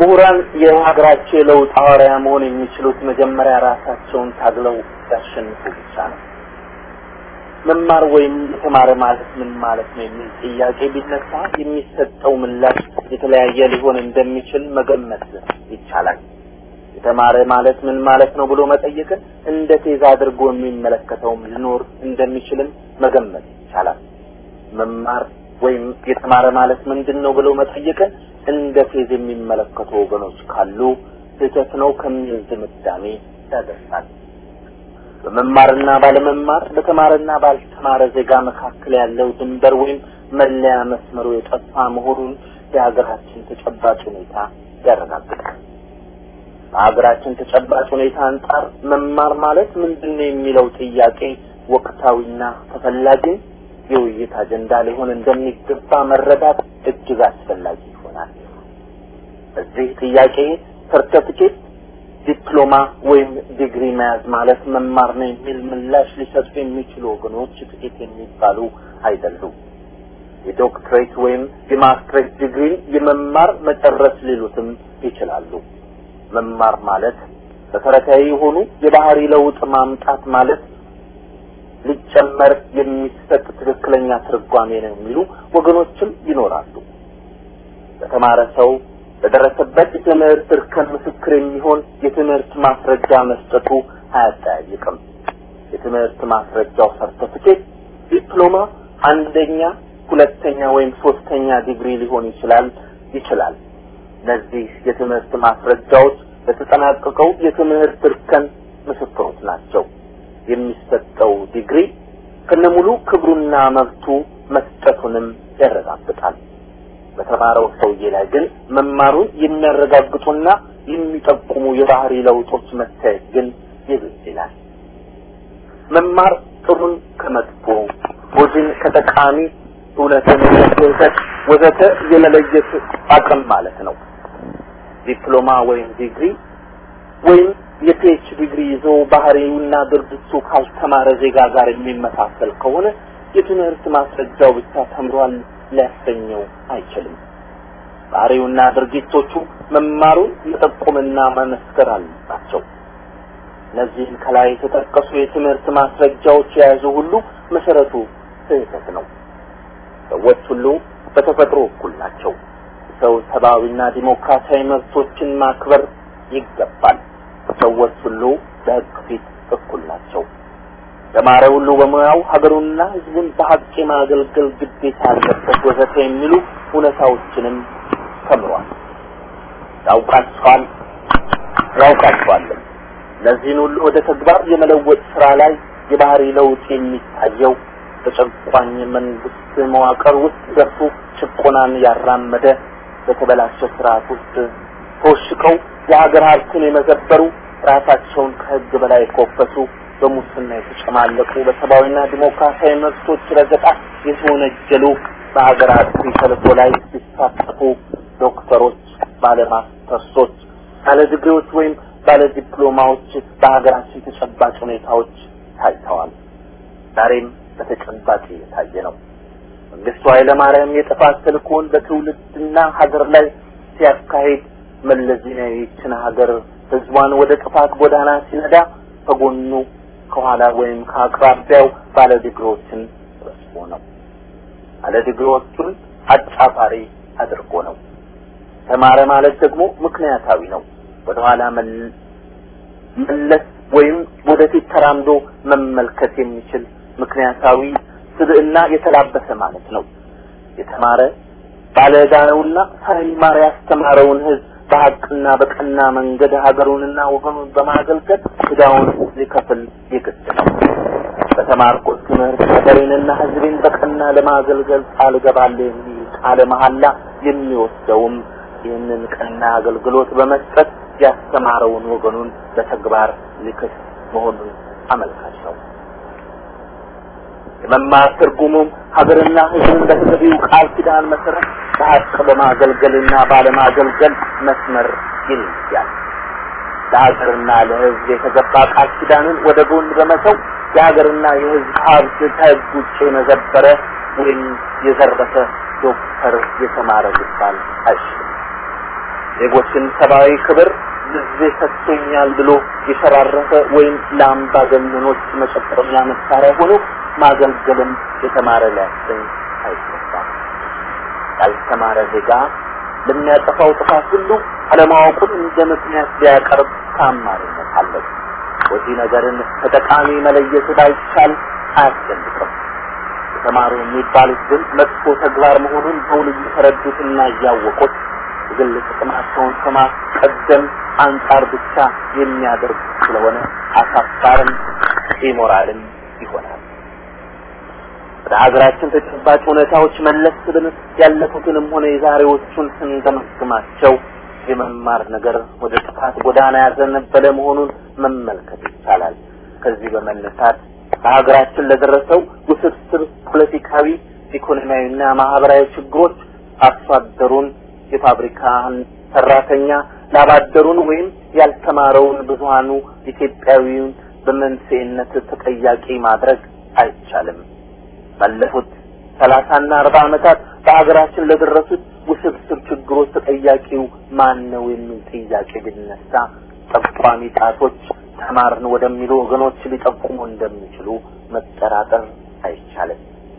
ምሁራን የሀገራቸው የለውጥ ሐዋርያ መሆን የሚችሉት መጀመሪያ ራሳቸውን ታግለው ሲያሸንፉ ብቻ ነው። መማር ወይም የተማረ ማለት ምን ማለት ነው የሚል ጥያቄ ቢነሳ የሚሰጠው ምላሽ የተለያየ ሊሆን እንደሚችል መገመት ይቻላል። የተማረ ማለት ምን ማለት ነው ብሎ መጠየቅን እንደ ቴዛ አድርጎ የሚመለከተውም ሊኖር እንደሚችልም መገመት ይቻላል። መማር ወይም የተማረ ማለት ምንድን ነው ብሎ መጠየቅን እንደ ፌዝ የሚመለከቱ ወገኖች ካሉ ስህተት ነው ከሚል ድምዳሜ ያደርሳል። በመማርና ባለመማር በተማረና ባልተማረ ዜጋ መካከል ያለው ድንበር ወይም መለያ መስመሩ የጠፋ መሆኑን የሀገራችን ተጨባጭ ሁኔታ ያረጋግጣል። በሀገራችን ተጨባጭ ሁኔታ አንጻር መማር ማለት ምንድን ነው የሚለው ጥያቄ ወቅታዊና ተፈላጊ የውይይት አጀንዳ ሊሆን እንደሚገባ መረዳት እጅግ አስፈላጊ ይሆናል። በዚህ ጥያቄ ሰርተፊኬት፣ ዲፕሎማ ወይም ዲግሪ መያዝ ማለት መማር ነው የሚል ምላሽ ሊሰጡ የሚችሉ ወገኖች ጥቂት የሚባሉ አይደሉም። የዶክትሬት ወይም የማስትሬት ዲግሪ የመማር መጨረስ ሊሉትም ይችላሉ። መማር ማለት መሰረታዊ የሆኑ የባህሪ ለውጥ ማምጣት ማለት ሊጨመር የሚሰጥ ትክክለኛ ትርጓሜ ነው የሚሉ ወገኖችም ይኖራሉ። በተማረ ሰው በደረሰበት የትምህርት እርከን ምስክር የሚሆን የትምህርት ማስረጃ መስጠቱ አያጠያይቅም። የትምህርት ማስረጃው ሰርተፊኬት፣ ዲፕሎማ፣ አንደኛ፣ ሁለተኛ ወይም ሶስተኛ ዲግሪ ሊሆን ይችላል ይችላል። እነዚህ የትምህርት ማስረጃዎች ለተጠናቀቀው የትምህርት እርከን ምስክሮች ናቸው። የሚሰጠው ዲግሪ ከነሙሉ ክብሩና መብቱ መስጠቱንም ያረጋግጣል። በተማረው ሰውዬ ላይ ግን መማሩን የሚያረጋግጡና የሚጠቁሙ የባህሪ ለውጦች መታየት ግን ይብስ ይላል። መማር ጥሩን ከመጥፎ ጎጂን ከጠቃሚ እውነትን ከስህተት ወዘተ የመለየት አቅም ማለት ነው። ዲፕሎማ ወይም ዲግሪ ወይም የፒኤች ዲግሪ ይዞ ባህሪውና ድርጊቱ ካልተማረ ዜጋ ጋር የሚመሳሰል ከሆነ የትምህርት ማስረጃው ብቻ ተምሯል ሊያሰኘው አይችልም። ባህሪውና ድርጊቶቹ መማሩን መጠቆምና መመስከር አለባቸው። እነዚህን ከላይ የተጠቀሱ የትምህርት ማስረጃዎች የያዙ ሁሉ መሰረቱ ስህተት ነው። ሰዎች ሁሉ በተፈጥሮ እኩል ናቸው። ሰው ሰብአዊና ዲሞክራሲያዊ መብቶችን ማክበር ይገባል። ሰዎች ሁሉ በሕግ ፊት እኩል ናቸው። ተማረ ሁሉ በሙያው ሀገሩንና ሕዝቡን በሀቅ የማገልገል ግዴታ አለበት ወዘተ የሚሉ እውነታዎችንም ተምሯል። ያውቃቸዋል ያውቃቸዋልም። እነዚህን ሁሉ ወደ ተግባር የመለወጥ ስራ ላይ የባህሪ ለውጥ የሚታየው በጨቋኝ መንግስት መዋቅር ውስጥ ገብቶ ጭቆናን ያራመደ በተበላሸ ስርዓት ውስጥ ተወሽቀው የሀገር ሀብትን የመዘበሩ ራሳቸውን ከህግ በላይ የኮፈሱ በሙስና የተጨማለቁ በሰብአዊና ዲሞክራሲያዊ መብቶች ረገጣ የተወነጀሉ በሀገራት ተልዕኮ ላይ ሲሳተፉ ዶክተሮች፣ ባለ ማስተርሶች፣ ባለ ዲግሪዎች ወይም ባለ ዲፕሎማዎች በሀገራችን ተጨባጭ ሁኔታዎች ታይተዋል። ዛሬም በተጨባጭ እየታየ ነው። መንግስቱ ኃይለማርያም የጥፋት ተልእኮውን በትውልድና ሀገር ላይ ሲያካሂድ መለስ ዜናዊ ይችን ሀገር ህዝቧን ወደ ጥፋት ጎዳና ሲነዳ ከጎኑ ከኋላ ወይም ከአቅራቢያው ባለ ዲግሪዎችን ሰብስቦ ነው። ባለ ዲግሪዎቹን አጫፋሪ አድርጎ ነው። ተማረ ማለት ደግሞ ምክንያታዊ ነው። ወደኋላ መለስ ወይም ወደፊት ተራምዶ መመልከት የሚችል ምክንያታዊ ስብዕና የተላበሰ ማለት ነው። የተማረ ባለ ዕዳ ነውና ሳይማር ያስተማረውን ህዝብ በሀቅና በቀና መንገድ ሀገሩንና ወገኑን በማገልገል ዕዳውን ሊከፍል የግድ ነው። በተማርኩት ትምህርት ሀገሬንና ህዝቤን በቀና ለማገልገል ቃል እገባለሁ የሚል ቃለ መሐላ የሚወስደውም ይህንን ቀና አገልግሎት በመስጠት ያስተማረውን ወገኑን በተግባር ሊክስ መሆኑን አመልካች ነው። የመማር ትርጉሙም ሀገርና ህዝብን በተገቢው ቃል ኪዳን መሰረት በሀቅ በማገልገልና ባለማገልገል መስመር ይለያል። ለሀገርና ለህዝብ የተገባ ቃል ኪዳንን ወደ ጎን በመተው የሀገርና የህዝብ ሀብት ከህግ ውጭ የመዘበረ ወይም የዘረፈ ዶክተር የተማረ ሊባል አይችልም። ዜጎችን ሰብአዊ ክብር ጊዜ ሰጥቶኛል ብሎ የሸራረፈ ወይም ለአምባገነኖች መጨፈሪያ መሳሪያ ሆኖ ማገልገልም የተማረ ሊያሰኝ አይገባም። ያልተማረ ዜጋ ለሚያጠፋው ጥፋት ሁሉ አለማወቁን እንደ ምክንያት ቢያቀርብ ታማኝነት አለው። ወዲህ ነገርን ከጠቃሚ መለየት ባይቻል አያስደንቅም። የተማሩ የሚባሉት ግን መጥፎ ተግባር መሆኑን በውል እየተረዱትና እያወቁት የግል ጥቅማቸውን ከማስቀደም አንጻር ብቻ የሚያደርጉ ስለሆነ አሳፋርም ኢሞራልም ይሆናል። ወደ ሀገራችን ተጨባጭ ሁኔታዎች መለስ ብለን ያለፉትንም ሆነ የዛሬዎቹን ስንገመግማቸው የመማር ነገር ወደ ጥፋት ጎዳና ያዘነበለ መሆኑን መመልከት ይቻላል። ከዚህ በመነሳት በሀገራችን ለደረሰው ውስብስብ ፖለቲካዊ፣ ኢኮኖሚያዊና ማህበራዊ ችግሮች አርሶ አደሩን የፋብሪካን ሰራተኛ ላባደሩን ወይም ያልተማረውን ብዙሃኑ ኢትዮጵያዊውን በመንስኤነት ተጠያቂ ማድረግ አይቻልም። ባለፉት ሰላሳና አርባ ዓመታት በሀገራችን ለደረሱት ውስብስብ ችግሮች ተጠያቂው ማን ነው የሚል ጥያቄ ቢነሳ ጠቋሚ ጣቶች ተማርን ወደሚሉ ወገኖች ሊጠቁሙ እንደሚችሉ መጠራጠር አይቻልም።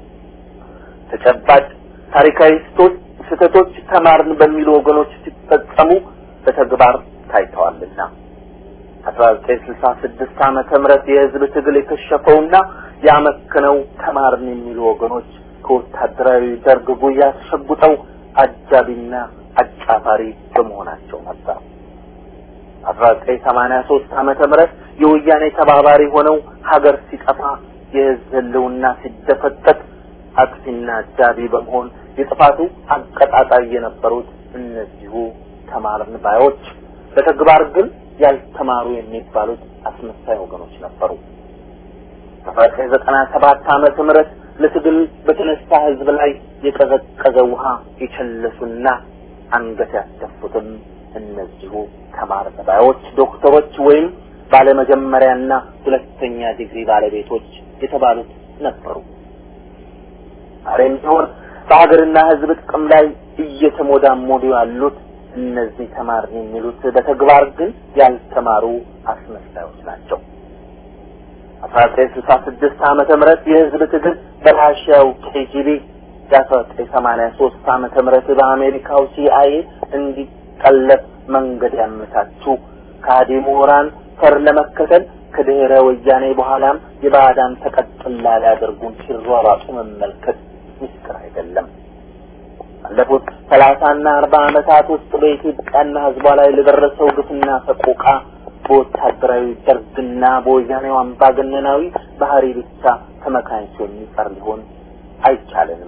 ተጨባጭ ታሪካዊ ስቶች ስህተቶች ተማርን በሚሉ ወገኖች ሲፈጸሙ በተግባር ታይተዋልና አስራ ዘጠኝ ስልሳ ስድስት ዓመተ ምህረት የህዝብ ትግል የከሸፈውና ያመከነው ተማርን የሚሉ ወገኖች ከወታደራዊ ደርግ ጉያ ተሸጉጠው አጃቢና አጫፋሪ በመሆናቸው ነበር። አስራ ዘጠኝ ሰማንያ ሶስት ዓመተ ምህረት የወያኔ ተባባሪ ሆነው ሀገር ሲጠፋ የህዝብ ህልውና ሲደፈጠጥ አጥፊና አጃቢ በመሆን የጥፋቱ አቀጣጣይ የነበሩት እነዚሁ ተማርን ባዮች በተግባር ግን ያልተማሩ የሚባሉት አስመሳይ ወገኖች ነበሩ። በዘጠኝ ዘጠና ሰባት ዓመተ ምህረት ለትግል በተነሳ ህዝብ ላይ የቀዘቀዘ ውሃ የቸለሱና አንገት ያስደፉትም እነዚሁ ተማርን ባዮች ዶክተሮች ወይም ባለመጀመሪያና ሁለተኛ ዲግሪ ባለቤቶች የተባሉት ነበሩ። ዛሬም ቢሆን በሀገርና ህዝብ ጥቅም ላይ እየተሞዳሞዱ ያሉት እነዚህ ተማርን የሚሉት በተግባር ግን ያልተማሩ አስመሳዮች ናቸው። አስራ ዘጠኝ ስልሳ ስድስት ዓመተ ምህረት የህዝብ ትግል በራሽያው ኬጂቢ የአስራ ዘጠኝ ሰማንያ ሶስት ዓመተ ምህረት በአሜሪካው ሲአይኤ እንዲጠለፍ መንገድ ያመቻቹ ከሃዲ ምሁራን ፈር ለመከተል ከድህረ ወያኔ በኋላም የባዕዳን ተቀጥላ ሊያደርጉን ሲሯሯጡ መመልከት ምስጢር አይደለም። ባለፉት ሰላሳና አርባ ዓመታት ውስጥ በኢትዮጵያና ህዝቧ ላይ ለደረሰው ግፍና ሰቆቃ በወታደራዊ ደርግና በወያኔው አምባገነናዊ ባህሪ ብቻ ተመካኝቶ የሚቀር ሊሆን አይቻለንም።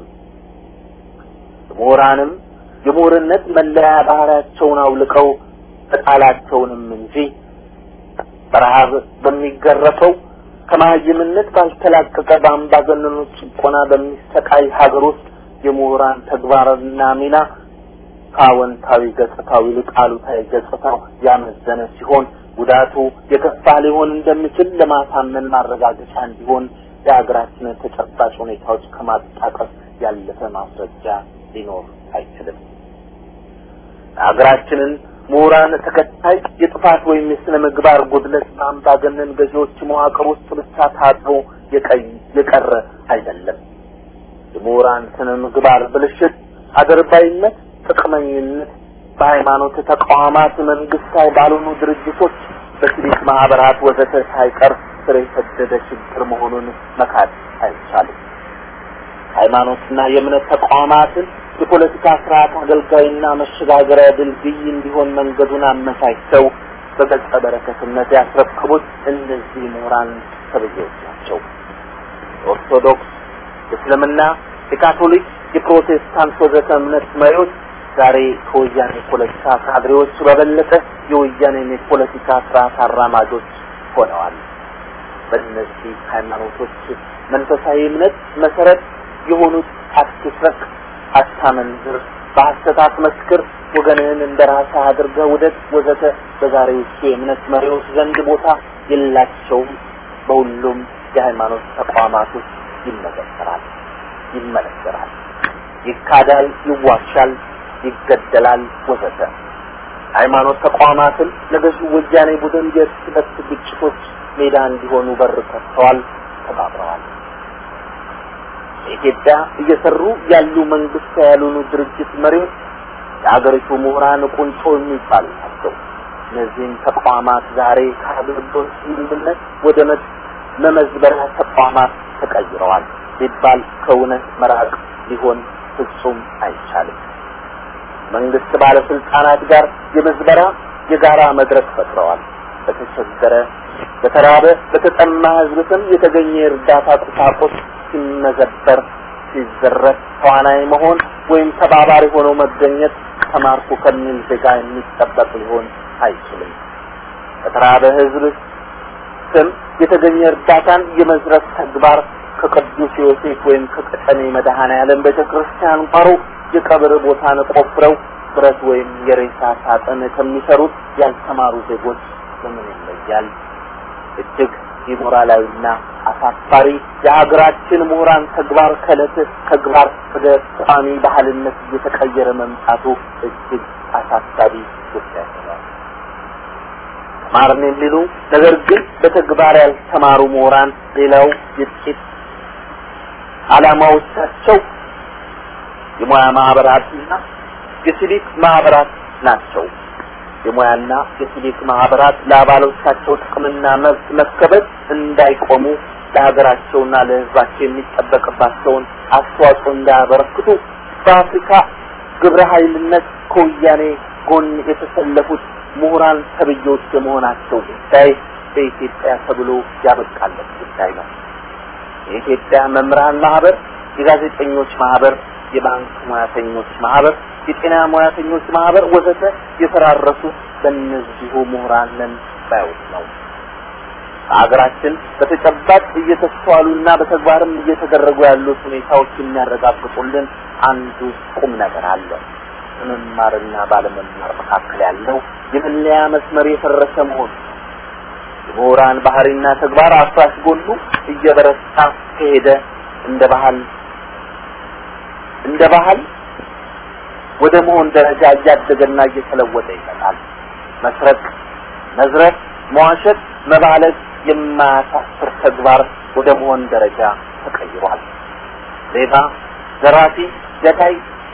ምሁራንም የምሁርነት መለያ ባህሪያቸውን አውልቀው ተጣላቸውንም እንጂ በረሃብ በሚገረፈው ከመሀይምነት ባልተላቀቀ በአምባገነኖች ጭቆና በሚሰቃይ ሀገር ውስጥ የምሁራን ተግባርና ሚና ከአዎንታዊ ገጽታው ይልቅ አሉታዊ ገጽታው ያመዘነ ሲሆን ጉዳቱ የከፋ ሊሆን እንደሚችል ለማሳመን ማረጋገጫ እንዲሆን የሀገራችንን ተጨባጭ ሁኔታዎች ከማጣቀስ ያለፈ ማስረጃ ሊኖር አይችልም። ሀገራችንን ምሁራን ተከታይ የጥፋት ወይም የስነ ምግባር ጉድለት በአምባገነን ገዢዎች መዋቅር ውስጥ ብቻ ታጥሮ የቀረ አይደለም። የምሁራን ስነ ምግባር ብልሽት፣ አድርባይነት፣ ጥቅመኝነት በሃይማኖት ተቋማት፣ መንግስታዊ ባልሆኑ ድርጅቶች፣ በሲቪክ ማህበራት ወዘተ ሳይቀር ስር የሰደደ ችግር መሆኑን መካድ አይቻልም። ሃይማኖትና የእምነት ተቋማትን የፖለቲካ ስርዓት አገልጋይና መሸጋገሪያ ድልድይ እንዲሆን መንገዱን አመቻችተው በገጸ በረከትነት ያስረከቡት እነዚህ ምሁራን ተብዬዎች ናቸው። የኦርቶዶክስ፣ የእስልምና፣ የካቶሊክ፣ የፕሮቴስታንት ወዘተ እምነት መሪዎች ዛሬ ከወያኔ ፖለቲካ ካድሬዎች በበለጠ የወያኔን የፖለቲካ ስርዓት አራማጆች ሆነዋል። በእነዚህ ሃይማኖቶች መንፈሳዊ እምነት መሰረት የሆኑት አትስረቅ፣ አታመንዝር፣ በሐሰት አትመስክር፣ ወገንህን እንደ ራስህ አድርገህ ውደድ ወዘተ በዛሬዎቹ የእምነት መሪዎች ዘንድ ቦታ የላቸውም። በሁሉም የሃይማኖት ተቋማት ውስጥ ይመዘከራል፣ ይመለከራል፣ ይካዳል፣ ይዋሻል፣ ይገደላል ወዘተ። ሃይማኖት ተቋማትን ለገዢው ወያኔ ቡድን የእርስ በርስ ግጭቶች ሜዳ እንዲሆኑ በር ከፍተዋል፣ ተባብረዋል። በኢትዮጵያ እየሰሩ ያሉ መንግስት ያልሆኑ ድርጅት መሪዎች የሀገሪቱ ምሁራን ቁንጮ የሚባሉ ናቸው። እነዚህም ተቋማት ዛሬ ከአገልግሎት ስምምነት ወደ መመዝበሪያ ተቋማት ተቀይረዋል ሲባል ከእውነት መራቅ ሊሆን ፍጹም አይቻልም። መንግስት ባለስልጣናት ጋር የመዝበራ የጋራ መድረክ ፈጥረዋል። በተቸገረ፣ በተራበ፣ በተጠማ ህዝብ ስም የተገኘ የእርዳታ ቁሳቁስ ሲመዘበር፣ ሲዘረፍ ተዋናይ መሆን ወይም ተባባሪ ሆኖ መገኘት ተማርኩ ከሚል ዜጋ የሚጠበቅ ሊሆን አይችልም። በተራበ ህዝብ ስም የተገኘ እርዳታን የመዝረፍ ተግባር ከቅዱስ ዮሴፍ ወይም ከቀጨኔ መድኃኔዓለም ቤተክርስቲያን ጓሮ የቀብር ቦታን ቆፍረው ብረት ወይም የሬሳ ሳጥን ከሚሰሩት ያልተማሩ ዜጎች በምን ይለያል? እጅግ ኢሞራላዊና አሳፋሪ የሀገራችን ምሁራን ተግባር ከዕለት ተግባር ወደ ቋሚ ባህልነት እየተቀየረ መምጣቱ እጅግ አሳሳቢ ጉዳይ ነው። ተማርን የሚሉ ነገር ግን በተግባር ያልተማሩ ምሁራን ሌላው የጥቂት ዓላማዎቻቸው የሙያ ማህበራትና የሲቪክ ማህበራት ናቸው። የሙያና የሲቪክ ማህበራት ለአባሎቻቸው ጥቅምና መብት መከበር እንዳይቆሙ ለሀገራቸውና ለሕዝባቸው የሚጠበቅባቸውን አስተዋጽኦ እንዳያበረክቱ በአፍሪካ ግብረ ኃይልነት ከወያኔ ጎን የተሰለፉት ምሁራን ተብዬዎች የመሆናቸው ጉዳይ በኢትዮጵያ ተብሎ ያበቃለት ጉዳይ ነው። የኢትዮጵያ መምህራን ማህበር፣ የጋዜጠኞች ማህበር፣ የባንክ ሙያተኞች ማህበር፣ የጤና ሙያተኞች ማህበር ወዘተ የተራረሱት በእነዚሁ ምሁራን ነን ባዮች ነው። በሀገራችን በተጨባጭ እየተስተዋሉና በተግባርም እየተደረጉ ያሉት ሁኔታዎች የሚያረጋግጡልን አንዱ ቁም ነገር አለ። በመማርና ባለመማር መካከል ያለው የመለያ መስመር የፈረሰ መሆኑ የምሁራን ባህሪና ተግባር አፍራሽ ጎኑ እየበረታ ከሄደ እንደ ባህል እንደ ባህል ወደ መሆን ደረጃ እያደገና እየተለወጠ ይመጣል። መስረቅ፣ መዝረፍ፣ መዋሸት፣ መባለግ የማያሳፍር ተግባር ወደ መሆን ደረጃ ተቀይሯል። ሌባ፣ ዘራፊ፣ ገዳይ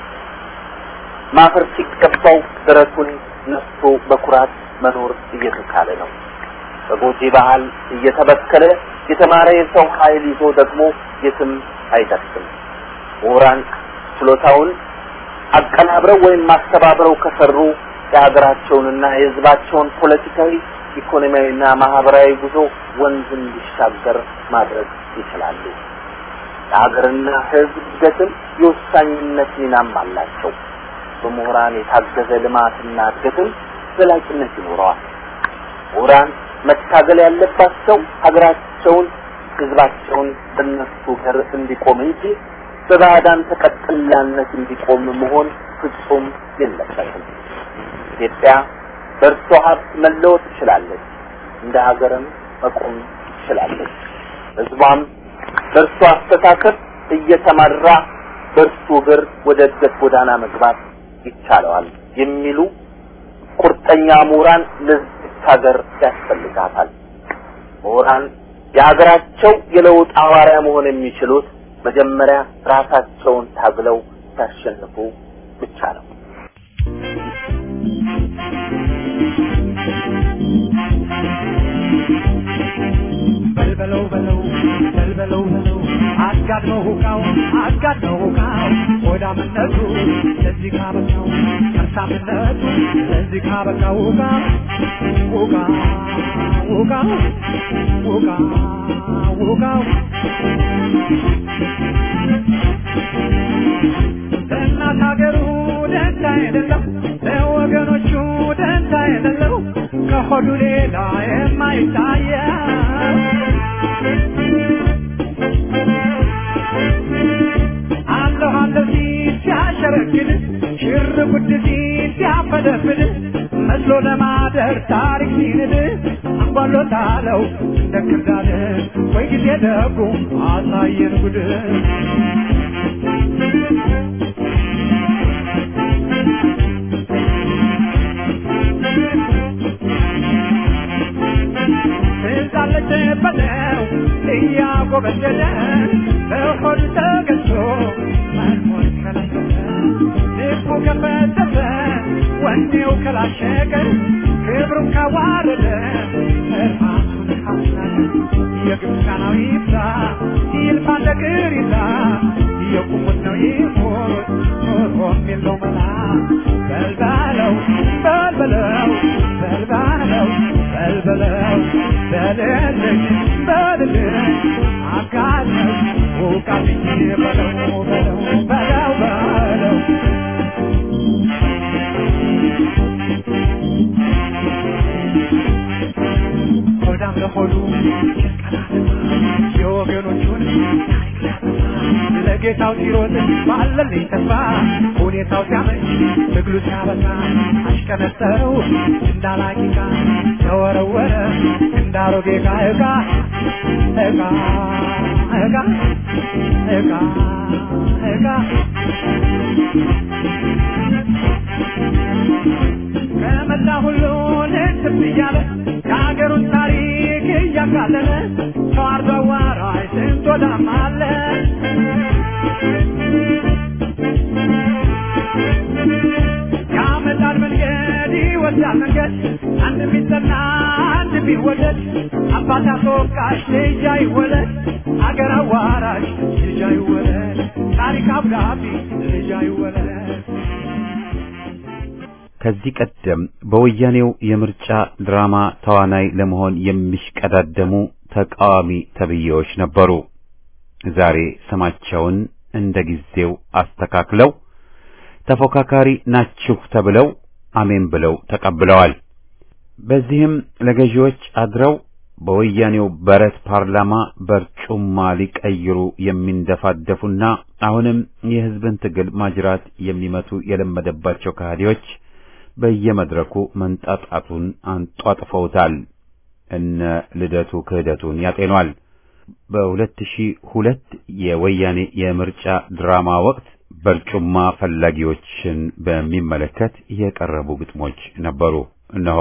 ማፈር ሲገባው ደረቱን ነፍቶ በኩራት መኖር እየተቻለ ነው። በጎጂ ባህል እየተበከለ የተማረ የሰው ኃይል ይዞ ደግሞ የትም አይደርስም። ምሁራን ችሎታውን አቀናብረው ወይም ማስተባብረው ከሰሩ የሀገራቸውንና የሕዝባቸውን ፖለቲካዊ፣ ኢኮኖሚያዊና ማህበራዊ ጉዞ ወንዝ እንዲሻገር ማድረግ ይችላሉ። ለሀገርና ሕዝብ እድገትም የወሳኝነት ሚናም አላቸው። በምሁራን የታገዘ ልማትና እድገትም ዘላቂነት ይኖረዋል። ምሁራን መታገል ያለባቸው ሀገራቸውን፣ ህዝባቸውን በእነሱ ገር እንዲቆም እንጂ በባዕዳን ተቀጥላነት እንዲቆም መሆን ፍጹም የለበትም። ኢትዮጵያ በእርሷ ሀብት መለወጥ ትችላለች፣ እንደ ሀገርም መቆም ትችላለች። ህዝቧም በእርሷ አስተሳሰብ እየተመራ በእርሱ እግር ወደ እድገት ጎዳና መግባት ይቻለዋል የሚሉ ቁርጠኛ ምሁራን ለዚች ሀገር ያስፈልጋታል። ምሁራን የሀገራቸው የለውጥ ሐዋርያ መሆን የሚችሉት መጀመሪያ ራሳቸውን ታግለው ሲያሸንፉ ብቻ ነው። በልበለው በለው በልበለው በለው አጋድመው ሁቃው አጋድመው ሁቃው ሆዳምነቱ ለዚህ ካበቃው ከርሳምነቱ ለዚህ ካበቃው ሁቃ ሁቃ ሁቃ ሁቃ ሁቃው ለእናት ሀገሩ ደንታ የሌለው ለወገኖቹ ደንታ የሌለው ከሆዱ ሌላ የማይታየው አለሁ አለሁ ሲል ሲያሸረግድ ሽር ጉድ ሲል ሲያፈደፍድ መስሎ ለማደር ታሪክ ሲንድ አንጓሎታለው እንደ ክርዳድ ወይ ጊዜ ደጉ አሳየን ጉድ እያጎበደደ በሆዱ ተገዝቶ መኖር ከለከለ ልቡ ከፈተተ ወኔው ከላሸቀ ክብሩን ካዋረደ ራሱን ካስናቀ የግብፃናዊ ይብዛ ይልፋ ነገር ይዛ የቁሙት ነው ይሞት ኖሮም የለው መላ በልባለው በልበለው በልባለው በልበለው በልልኝ በልልኝ አጋለው ውቃልኝ በለው በለው በለው በለው ሆዳም ለሆዱ የወገኖቹን ታሪክ ሊያጠፋ ለጌታው ሲሮጥ ባለልኝ ተስፋ ሁኔታው ሲያመች ትግሉ ሲያበቃ አሽቀነጠረው እንዳላቂቃ ተወረወረ እንዳሮጌ ዕቃ ዕቃ ዕቃ ዕቃ ዕቃ ዕቃ ከመላ ሁሉን ትብ እያለ የሀገሩን ታሪክ እያቃለለ ተዋርዶ አዋራጅ ስንት ወዳም አለ ያመጣል መንገድ ይወስዳል መንገድ አንድ ቢጠና አንድ ቢወደድ አባት አስወቃሽ ልጅ አይወለድ አገር አዋራጅ ልጅ አይወለድ ታሪክ አብዳቢ ልጅ አይወለድ ከዚህ ቀደም በወያኔው የምርጫ ድራማ ተዋናይ ለመሆን የሚሽቀዳደሙ ተቃዋሚ ተብዬዎች ነበሩ። ዛሬ ስማቸውን እንደ ጊዜው አስተካክለው ተፎካካሪ ናችሁ ተብለው አሜን ብለው ተቀብለዋል። በዚህም ለገዢዎች አድረው በወያኔው በረት ፓርላማ በርጩማ ሊቀይሩ የሚንደፋደፉና አሁንም የሕዝብን ትግል ማጅራት የሚመቱ የለመደባቸው ከሃዲዎች በየመድረኩ መንጣጣቱን አንጧጥፈውታል። እነ ልደቱ ክህደቱን ያጤኗል። በሁለት ሺህ ሁለት የወያኔ የምርጫ ድራማ ወቅት በርጩማ ፈላጊዎችን በሚመለከት የቀረቡ ግጥሞች ነበሩ። እነሆ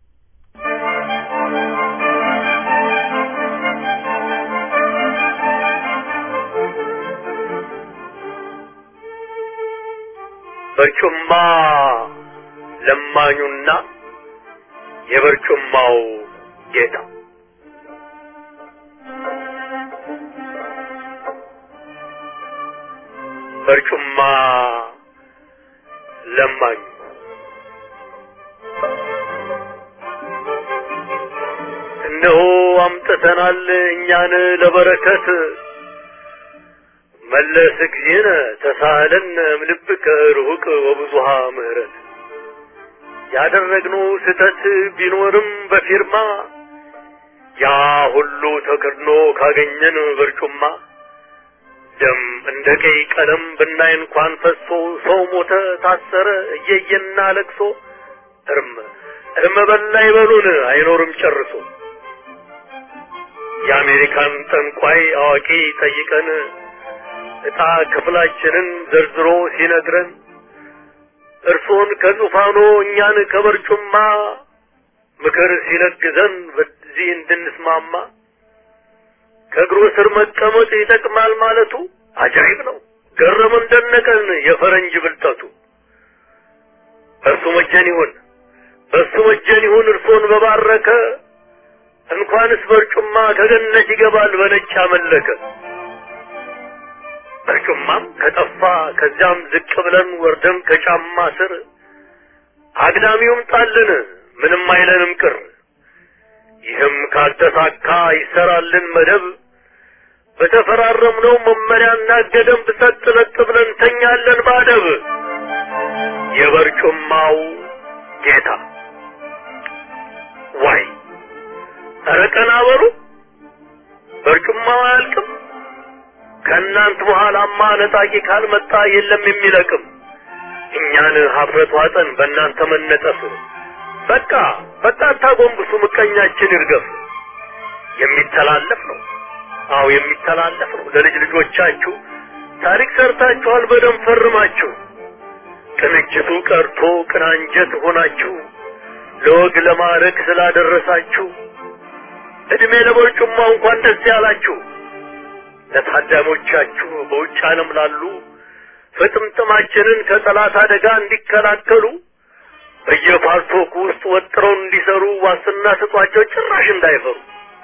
በርጩማ ለማኙና የበርጩማው ጌታ በርጩማ ለማኙ እነሆ አምጥተናል እኛን ለበረከት መለስ ጊዜነ ተሳለን እምልብከ ርሁቅ ወብዙሃ ምህረት ያደረግነው ስህተት ቢኖርም በፊርማ ያ ሁሉ ተከድኖ ካገኘን በርጩማ ደም እንደ ቀይ ቀለም ብናይ እንኳን ፈሶ ሰው ሞተ፣ ታሰረ እየየና ለቅሶ እርም እርም በላ ይበሉን አይኖርም ጨርሶ የአሜሪካን ጠንቋይ አዋቂ ጠይቀን ዕጣ ክፍላችንን ዘርዝሮ ሲነግረን እርሶን ከዙፋኖ እኛን ከበርጩማ ምክር ሲለግዘን በዚህ እንድንስማማ ከእግሩ ስር መቀመጥ ይጠቅማል ማለቱ አጃይብ ነው። ገረመን ደነቀን የፈረንጅ ብልጠቱ። እርሱ መጀን ይሁን በእሱ መጀን ይሁን እርሶን በባረከ እንኳንስ በርጩማ ከገነት ይገባል በነጭ አመለከ። በርጩማም ከጠፋ ከዚያም ዝቅ ብለን ወርደን ከጫማ ስር አግዳሚውም ጣልን ምንም አይለንም ቅር። ይህም ካልተሳካ ይሰራልን መደብ በተፈራረምነው መመሪያና ገደብ ሰጥ ለጥ ብለን ተኛለን ባደብ። የበርጩማው ጌታ ዋይ ኧረ ቀና በሉ በርጩማው አያልቅም። ከእናንት በኋላማ ነጣቂ ካልመጣ የለም የሚለቅም። እኛን ሀፍረት ዋጠን በእናንተ መነጠፍ። በቃ በቃ አታጎንብሱ፣ ምቀኛችን ይርገፍ። የሚተላለፍ ነው፣ አዎ የሚተላለፍ ነው። ለልጅ ልጆቻችሁ ታሪክ ሰርታችኋል፣ በደም ፈርማችሁ። ቅንጅቱ ቀርቶ ቅናንጀት ሆናችሁ ለወግ ለማዕረግ ስላደረሳችሁ እድሜ ለቦርጩማ እንኳን ደስ ያላችሁ። ለታዳሚዎቻችሁ በውጭ ዓለም ላሉ ፍጥምጥማችንን ከጠላት አደጋ እንዲከላከሉ በየፓርቶክ ውስጥ ወጥረው እንዲሰሩ ዋስትና ስጧቸው፣ ጭራሽ እንዳይፈሩ።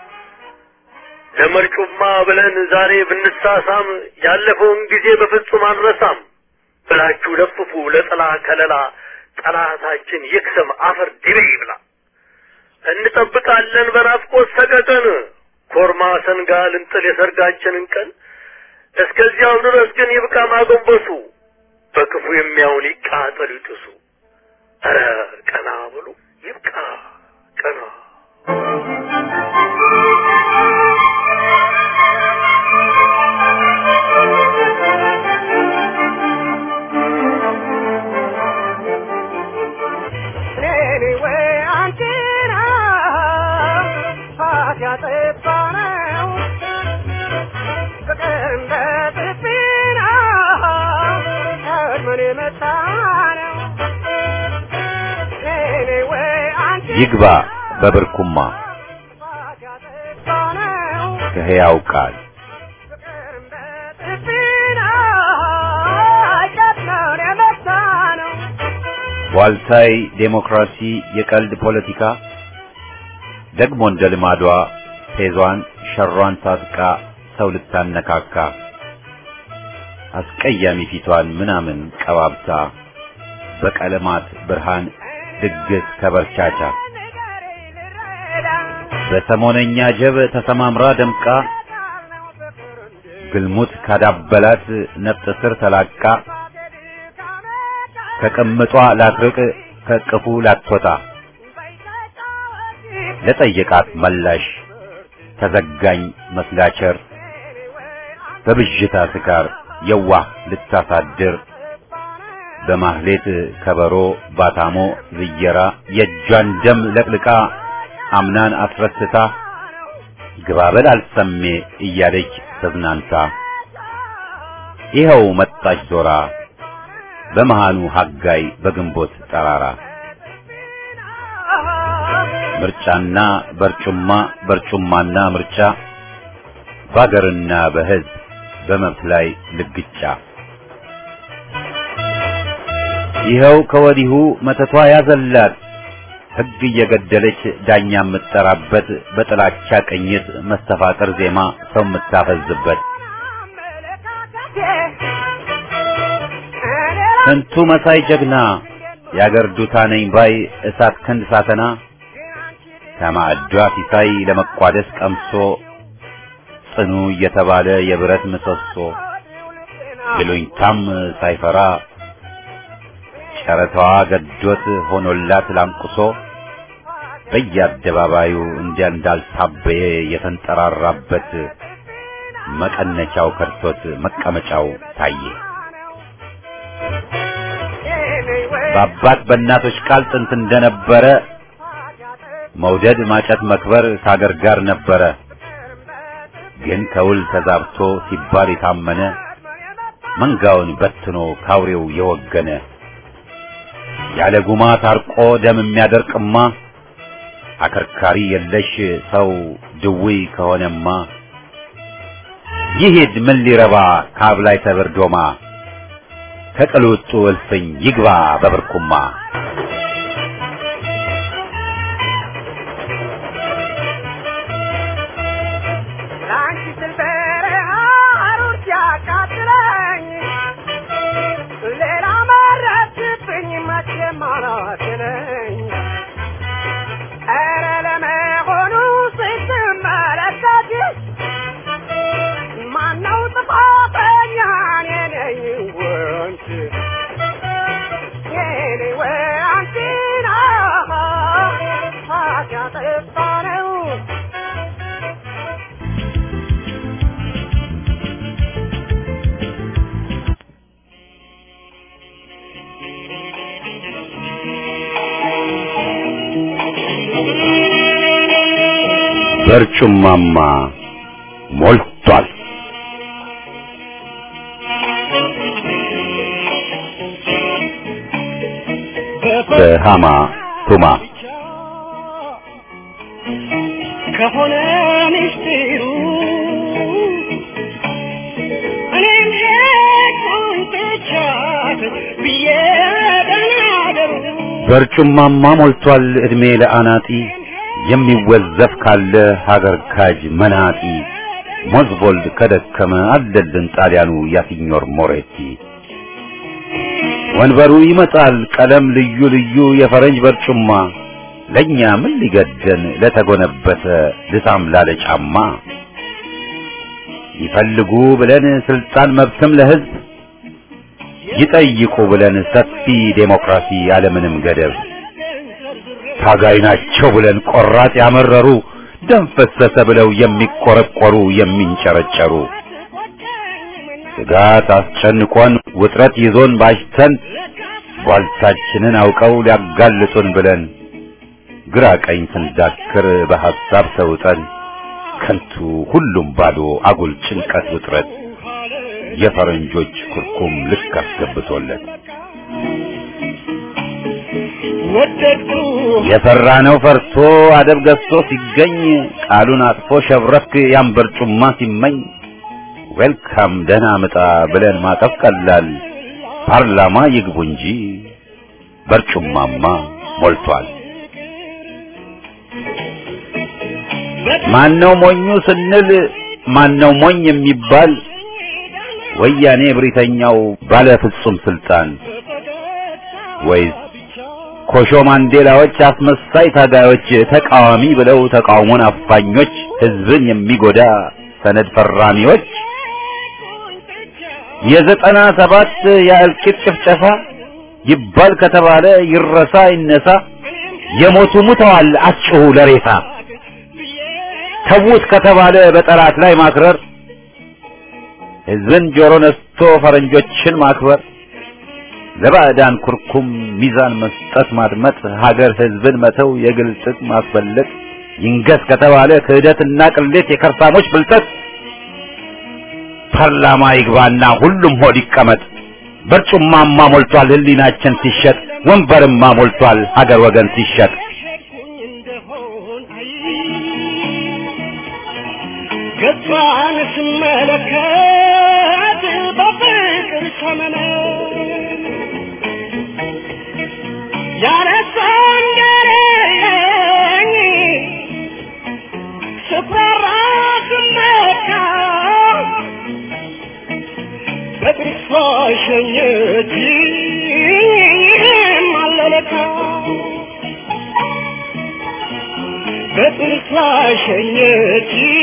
ለመርጩማ ብለን ዛሬ ብንሳሳም ያለፈውን ጊዜ በፍጹም አንረሳም ብላችሁ ለፍፉ ለጥላ ከለላ ጠላታችን ይክሰም አፈር ድቤ ይብላ። እንጠብቃለን በናፍቆት ሰቀቀን ኮርማ ሰንጋ ልንጥል የሰርጋችንን ቀን። እስከዚያው ድረስ ግን ይብቃ ማጎንበሱ፣ በክፉ የሚያውን ይቃጠሉ ይጥሱ። ኧረ ቀና ብሉ ይብቃ ቀና ይግባ በብርኩማ ከሕያው ቃል ዋልታይ ዴሞክራሲ የቀልድ ፖለቲካ ደግሞ እንደ ልማዷ ፌዟን ሸሯን ታጥቃ ሰው ልታነካካ አስቀያሚ ፊቷን ምናምን ቀባብታ በቀለማት ብርሃን ድግስ ከበርቻቻ በሰሞነኛ ጀብ ተሰማምራ ደምቃ ግልሙት ካዳበላት ነፍጥ ስር ተላቃ ከቅምጧ ላትርቅ ከቅፉ ላትወጣ ለጠየቃት መላሽ ተዘጋኝ መስላቸር በብዥታ ስካር የዋህ ልታሳድር በማህሌት ከበሮ ባታሞ ዝየራ የእጇን ደም ለቅልቃ አምናን አስረስታ ግባበል አልሰሜ እያለች ተዝናንታ ይኸው መጣች ዞራ በመሃኑ ሀጋይ በግንቦት ጠራራ ምርጫና በርጩማ በርጩማና ምርጫ በአገርና በሕዝብ በመብት ላይ ልግጫ ይኸው ከወዲሁ መተቷ ያዘላት ሕግ እየገደለች ዳኛ የምትጠራበት በጥላቻ ቅኝት መስተፋቅር ዜማ ሰው የምታፈዝበት ስንቱ መሳይ ጀግና የአገር ዱታ ነኝ ባይ እሳት ክንድ ሳተና ከማዕዷ ሲሳይ ለመቋደስ ቀምሶ ጽኑ እየተባለ የብረት ምሰሶ ይሉኝታም ሳይፈራ ጨረታዋ ገዶት ሆኖላት ላንቁሶ በየአደባባዩ እንዲያ እንዳልታበየ የተንጠራራበት መቀነቻው ከርቶት መቀመጫው ታየ። በአባት በእናቶች ቃል ጥንት እንደነበረ መውደድ ማጨት መክበር ከአገር ጋር ነበረ። ግን ከውል ተዛብቶ ሲባል የታመነ መንጋውን በትኖ ካውሬው የወገነ ያለ ጉማ ታርቆ ደም የሚያደርቅማ አከርካሪ የለሽ ሰው ድውይ ከሆነማ ይሂድ ምን ሊረባ ካብ ላይ ተበርዶማ ከቅልውጡ እልፍኝ ይግባ በብርኩማ በርጩማማ ሞልቷል። በሃማ ቱማ ከሆነ ምስጢሩ እኔም ሄድኩኝ ትቻት ብዬ ደናደሩ በርጩማማ ሞልቷል ዕድሜ ለአናጢ የሚወዘፍ ካለ ሀገር ካጅ መናጢ ሞዝቦልድ ከደከመ አለልን ጣሊያኑ ያሲኞር ሞሬቲ ወንበሩ ይመጣል ቀለም ልዩ ልዩ የፈረንጅ በርጩማ ለኛ ምን ሊገደን ለተጎነበሰ ልሳም ላለ ጫማ ይፈልጉ ብለን ስልጣን መብትም ለህዝብ ይጠይቁ ብለን ሰፊ ዴሞክራሲ ያለምንም ገደብ ታጋይ ናቸው ብለን ቆራጥ ያመረሩ ደም ፈሰሰ ብለው የሚቆረቆሩ የሚንጨረጨሩ ስጋት አስጨንቆን ውጥረት ይዞን ባሽተን ቧልታችንን አውቀው ሊያጋልጡን ብለን ግራ ቀኝ ስንዳክር በሐሳብ ተውጠን ከንቱ ሁሉም ባዶ አጉል ጭንቀት ውጥረት የፈረንጆች ኩርኩም ልክ አስገብቶለት ወደድኩ የፈራ ነው ፈርቶ አደብ ገዝቶ ሲገኝ ቃሉን አጥፎ ሸብረክ ያን በርጩማ ሲመኝ ዌልካም ደህና ምጣ ብለን ማቀፍ ቀላል ፓርላማ ይግቡ እንጂ በርጩማማ ሞልቷል። ማነው ሞኙ ስንል ማነው ሞኝ የሚባል ወያኔ ብሪተኛው ባለ ፍጹም ስልጣን ወይስ ኮሾ ማንዴላዎች አስመሳይ ታጋዮች ተቃዋሚ ብለው ተቃውሞን አፋኞች ህዝብን የሚጎዳ ሰነድ ፈራሚዎች የዘጠና ሰባት የእልቂት ጭፍጨፋ ይባል ከተባለ ይረሳ ይነሳ የሞቱ ሙተዋል አስጭሁ ለሬሳ ተዉት ከተባለ በጠላት ላይ ማክረር ህዝብን ጆሮ ነስቶ ፈረንጆችን ማክበር ለባዕዳን ኩርኩም ሚዛን መስጠት ማድመጥ ሀገር ህዝብን መተው የግል ጥቅም ማስበለጥ ይንገስ ከተባለ ክህደትና ቅሌት የከርሳሞች ብልጠት ፓርላማ ይግባና ሁሉም ሆድ ይቀመጥ በርጩማማ ሞልቷል ህሊናችን ሲሸጥ ወንበርማ ሞልቷል ሀገር ወገን ሲሸጥ ሸጥኩኝ እንደሆን አይ ገጿን ስመለከት በፍቅር ሰመነ ያነሳን ገረኝ ስፈራ ስመካ በጥርሷ ሸኘች አለለካ በጥርሷ ሸኘች